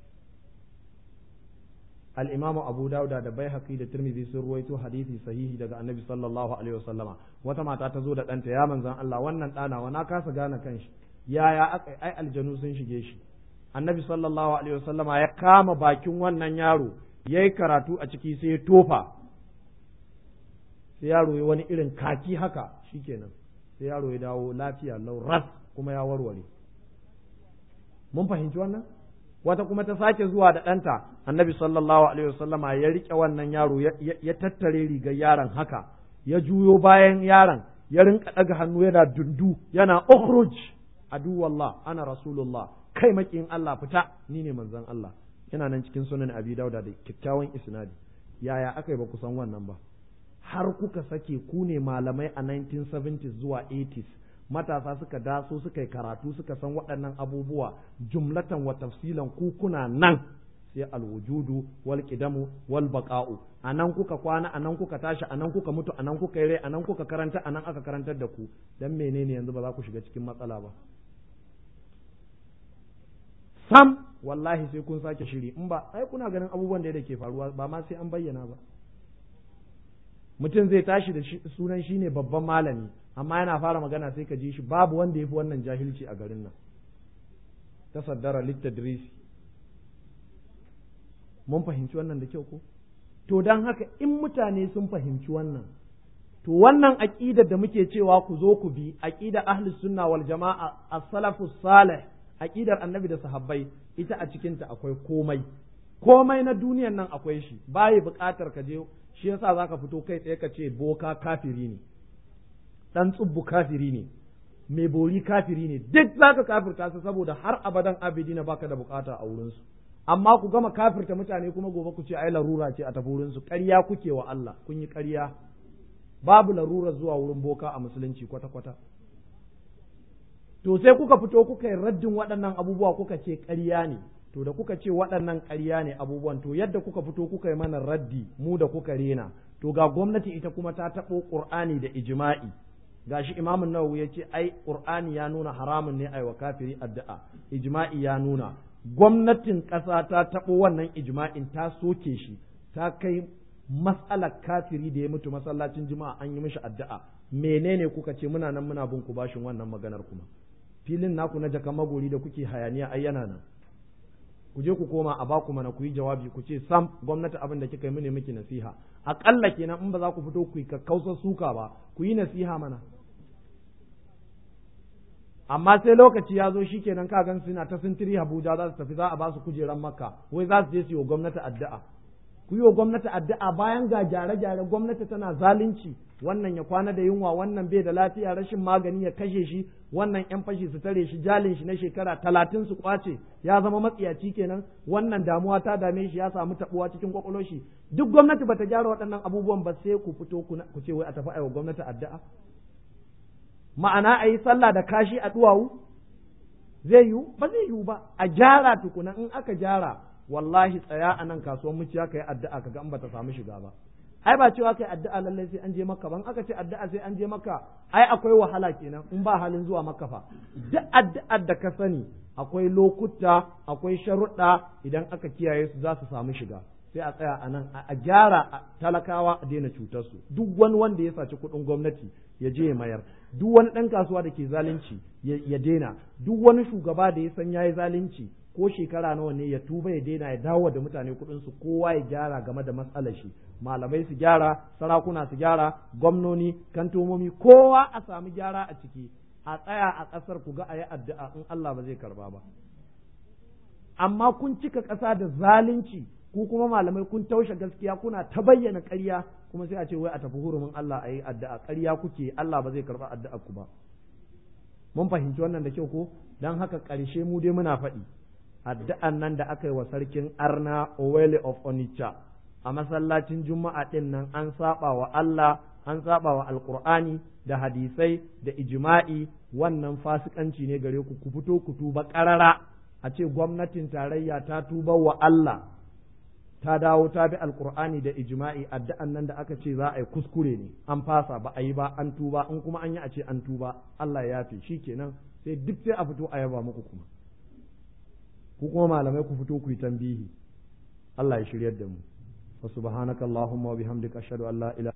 al-imamu abu dauda da baihaqi da tirmidhi sun ruwaito hadisi sahihi daga annabi sallallahu alaihi wasallama wata mata ta zo da ɗanta ya manzan Allah wannan ɗana wa na kasa gane kanshi yaya aka ai aljanu sun shige shi annabi sallallahu alaihi wasallama ya kama bakin wannan yaro yayi karatu a ciki sai ya tofa sai yaro ya wani irin kaki haka shikenan sai yaro ya dawo lafiya lau ras kuma ya warware mun fahimci wannan wata kuma ta sake zuwa da ɗanta annabi sallallahu alaihi wasallama ya riƙe wannan yaro ya tattare rigar yaron haka ya juyo bayan yaron ya rinka ɗaga hannu yana dundu yana ukhruj adu wallah ana rasulullah kai makin Allah fita ni ne manzon Allah yana nan cikin sunan abi dauda da kyakkyawan isnadi yaya aka yi ba ku san wannan ba har kuka sake ku ne malamai a 1970s zuwa 80s matasa suka daso suka yi karatu suka san waɗannan abubuwa jumlatan wa tafsilan ku kuna nan sai alwujudu wal qidamu wal baqa'u anan kuka kwana anan kuka tashi anan kuka mutu anan kuka yi rai anan kuka karanta anan aka karantar da ku dan menene yanzu ba za ku shiga cikin matsala ba sam wallahi sai kun sake shiri in ba ai kuna ganin abubuwan da ke faruwa ba ma sai an bayyana ba mutum zai tashi da sunan shi ne babban malami amma yana fara magana sai ka ji shi babu wanda ya fi wannan jahilci a garin nan tasaddara littadrisi mun fahimci wannan da kyau ko to don haka in mutane sun fahimci wannan to wannan aqidar da muke cewa ku zo ku bi aqida ahlus sunna wal jama'a as-salafus salih aqidar annabi da sahabbai ita a cikinta akwai komai komai na duniyan nan akwai shi bayi buƙatar ka je shi yasa zaka fito kai tsaye ka ce boka kafiri ne dan tsubbu kafiri ne mai bori kafiri ne duk zaka kafirta su saboda har abadan abidina baka da bukata a wurin su amma ku gama kafirta mutane kuma gobe ku ce ai larura ce a tafi wurin su ƙarya kuke wa Allah kun yi ƙarya babu larura zuwa wurin boka a musulunci kwata kwata to sai kuka fito kuka yi raddin waɗannan abubuwa kuka ce ƙarya ne to da kuka ce waɗannan ƙarya ne abubuwan to yadda kuka fito kuka yi mana raddi mu da kuka rena to ga gwamnati ita kuma ta taɓo ƙur'ani da ijma'i gashi imamun nawawi ya ce ai ƙur'ani ya nuna haramun ne ai wa kafiri addu'a ijma'i ya nuna gwamnatin ƙasa ta taɓo wannan ijma'in ta soke shi ta kai matsalar kafiri da ya mutu masallacin jima'a an yi mishi addu'a menene kuka ce muna nan muna bin ku bashin wannan maganar kuma filin naku na jaka magori da kuke hayaniya ai yana nan ku je ku koma a baku mana ku yi jawabi ku ce sam gwamnati abin da kika yi mune miki nasiha aƙalla kenan in ba za ku fito ku yi kakkausar suka ba ku yi nasiha mana amma sai lokaci ya zo shi kenan ka gan suna ta sintiri Abuja za su tafi za a ba su kujeran Makka wai za su je su yi wa gwamnati addu'a ku yi wa gwamnati addu'a bayan ga gyare-gyare gwamnati tana zalunci wannan ya kwana da yunwa wannan bai da lafiya rashin magani ya kashe shi wannan yan fashi su tare shi jalin shi na shekara talatin su kwace ya zama matsiyaci kenan wannan damuwa ta dame shi ya samu tabuwa cikin kwakwalwar shi duk gwamnati bata gyara waɗannan abubuwan ba sai ku fito ku ce wai a tafi aiwa gwamnati addu'a ma'ana a yi sallah da kashi a duwawu zai yiwu ba zai yiwu ba a gyara tukuna in aka gyara wallahi tsaya a nan kasuwar muciya ka yi addu'a kaga in bata samu shiga ba ai ba cewa kai addu'a lallai sai an je makka ban aka ce addu'a sai an je makka ai akwai wahala kenan in ba halin zuwa makka fa duk addu'ar da ka sani akwai lokuta akwai sharuɗa idan aka kiyaye su za su samu shiga sai a tsaya a nan a gyara talakawa a daina cutar su duk wani wanda ya saci kuɗin gwamnati ya je ya mayar duk wani ɗan kasuwa da ke zalunci ya daina duk wani shugaba da ya san ya yi zalunci ko shekara nawa ne ya tuba ya daina ya dawo da mutane kuɗin su kowa ya gyara game da matsalar shi malamai su gyara sarakuna su gyara gwamnoni kantomomi kowa a samu gyara a ciki a tsaya a ƙasar ku ga a yi addu'a in Allah ba zai karba ba amma kun cika ƙasa da zalunci ku kuma malamai kun taushe gaskiya kuna ta bayyana ƙarya kuma sai a ce wai a tafi hurumin Allah a yi addu'a ƙarya kuke Allah ba zai karba addu'a ku ba mun fahimci wannan da kyau ko dan haka ƙarshe mu dai muna faɗi addu'an nan da aka yi wa sarkin arna Owele of Onitsha a masallacin juma'a ɗin nan an saba wa Allah an saba wa alkur'ani da hadisai da ijma'i wannan fasikanci ne gare ku ku fito ku tuba ƙarara a ce gwamnatin tarayya ta tuba wa Allah ta dawo ta bi alkur'ani da ijma'i addu'an nan da aka ce za a yi kuskure ne an fasa ba a yi ba an tuba in kuma an yi a ce an tuba Allah ya fi shikenan sai duk sai a fito a yaba muku kuma ku kuma malamai ku fito ku yi tambihi Allah ya shiryar da mu wa subhanakallahumma wa bihamdika ashhadu an la ilaha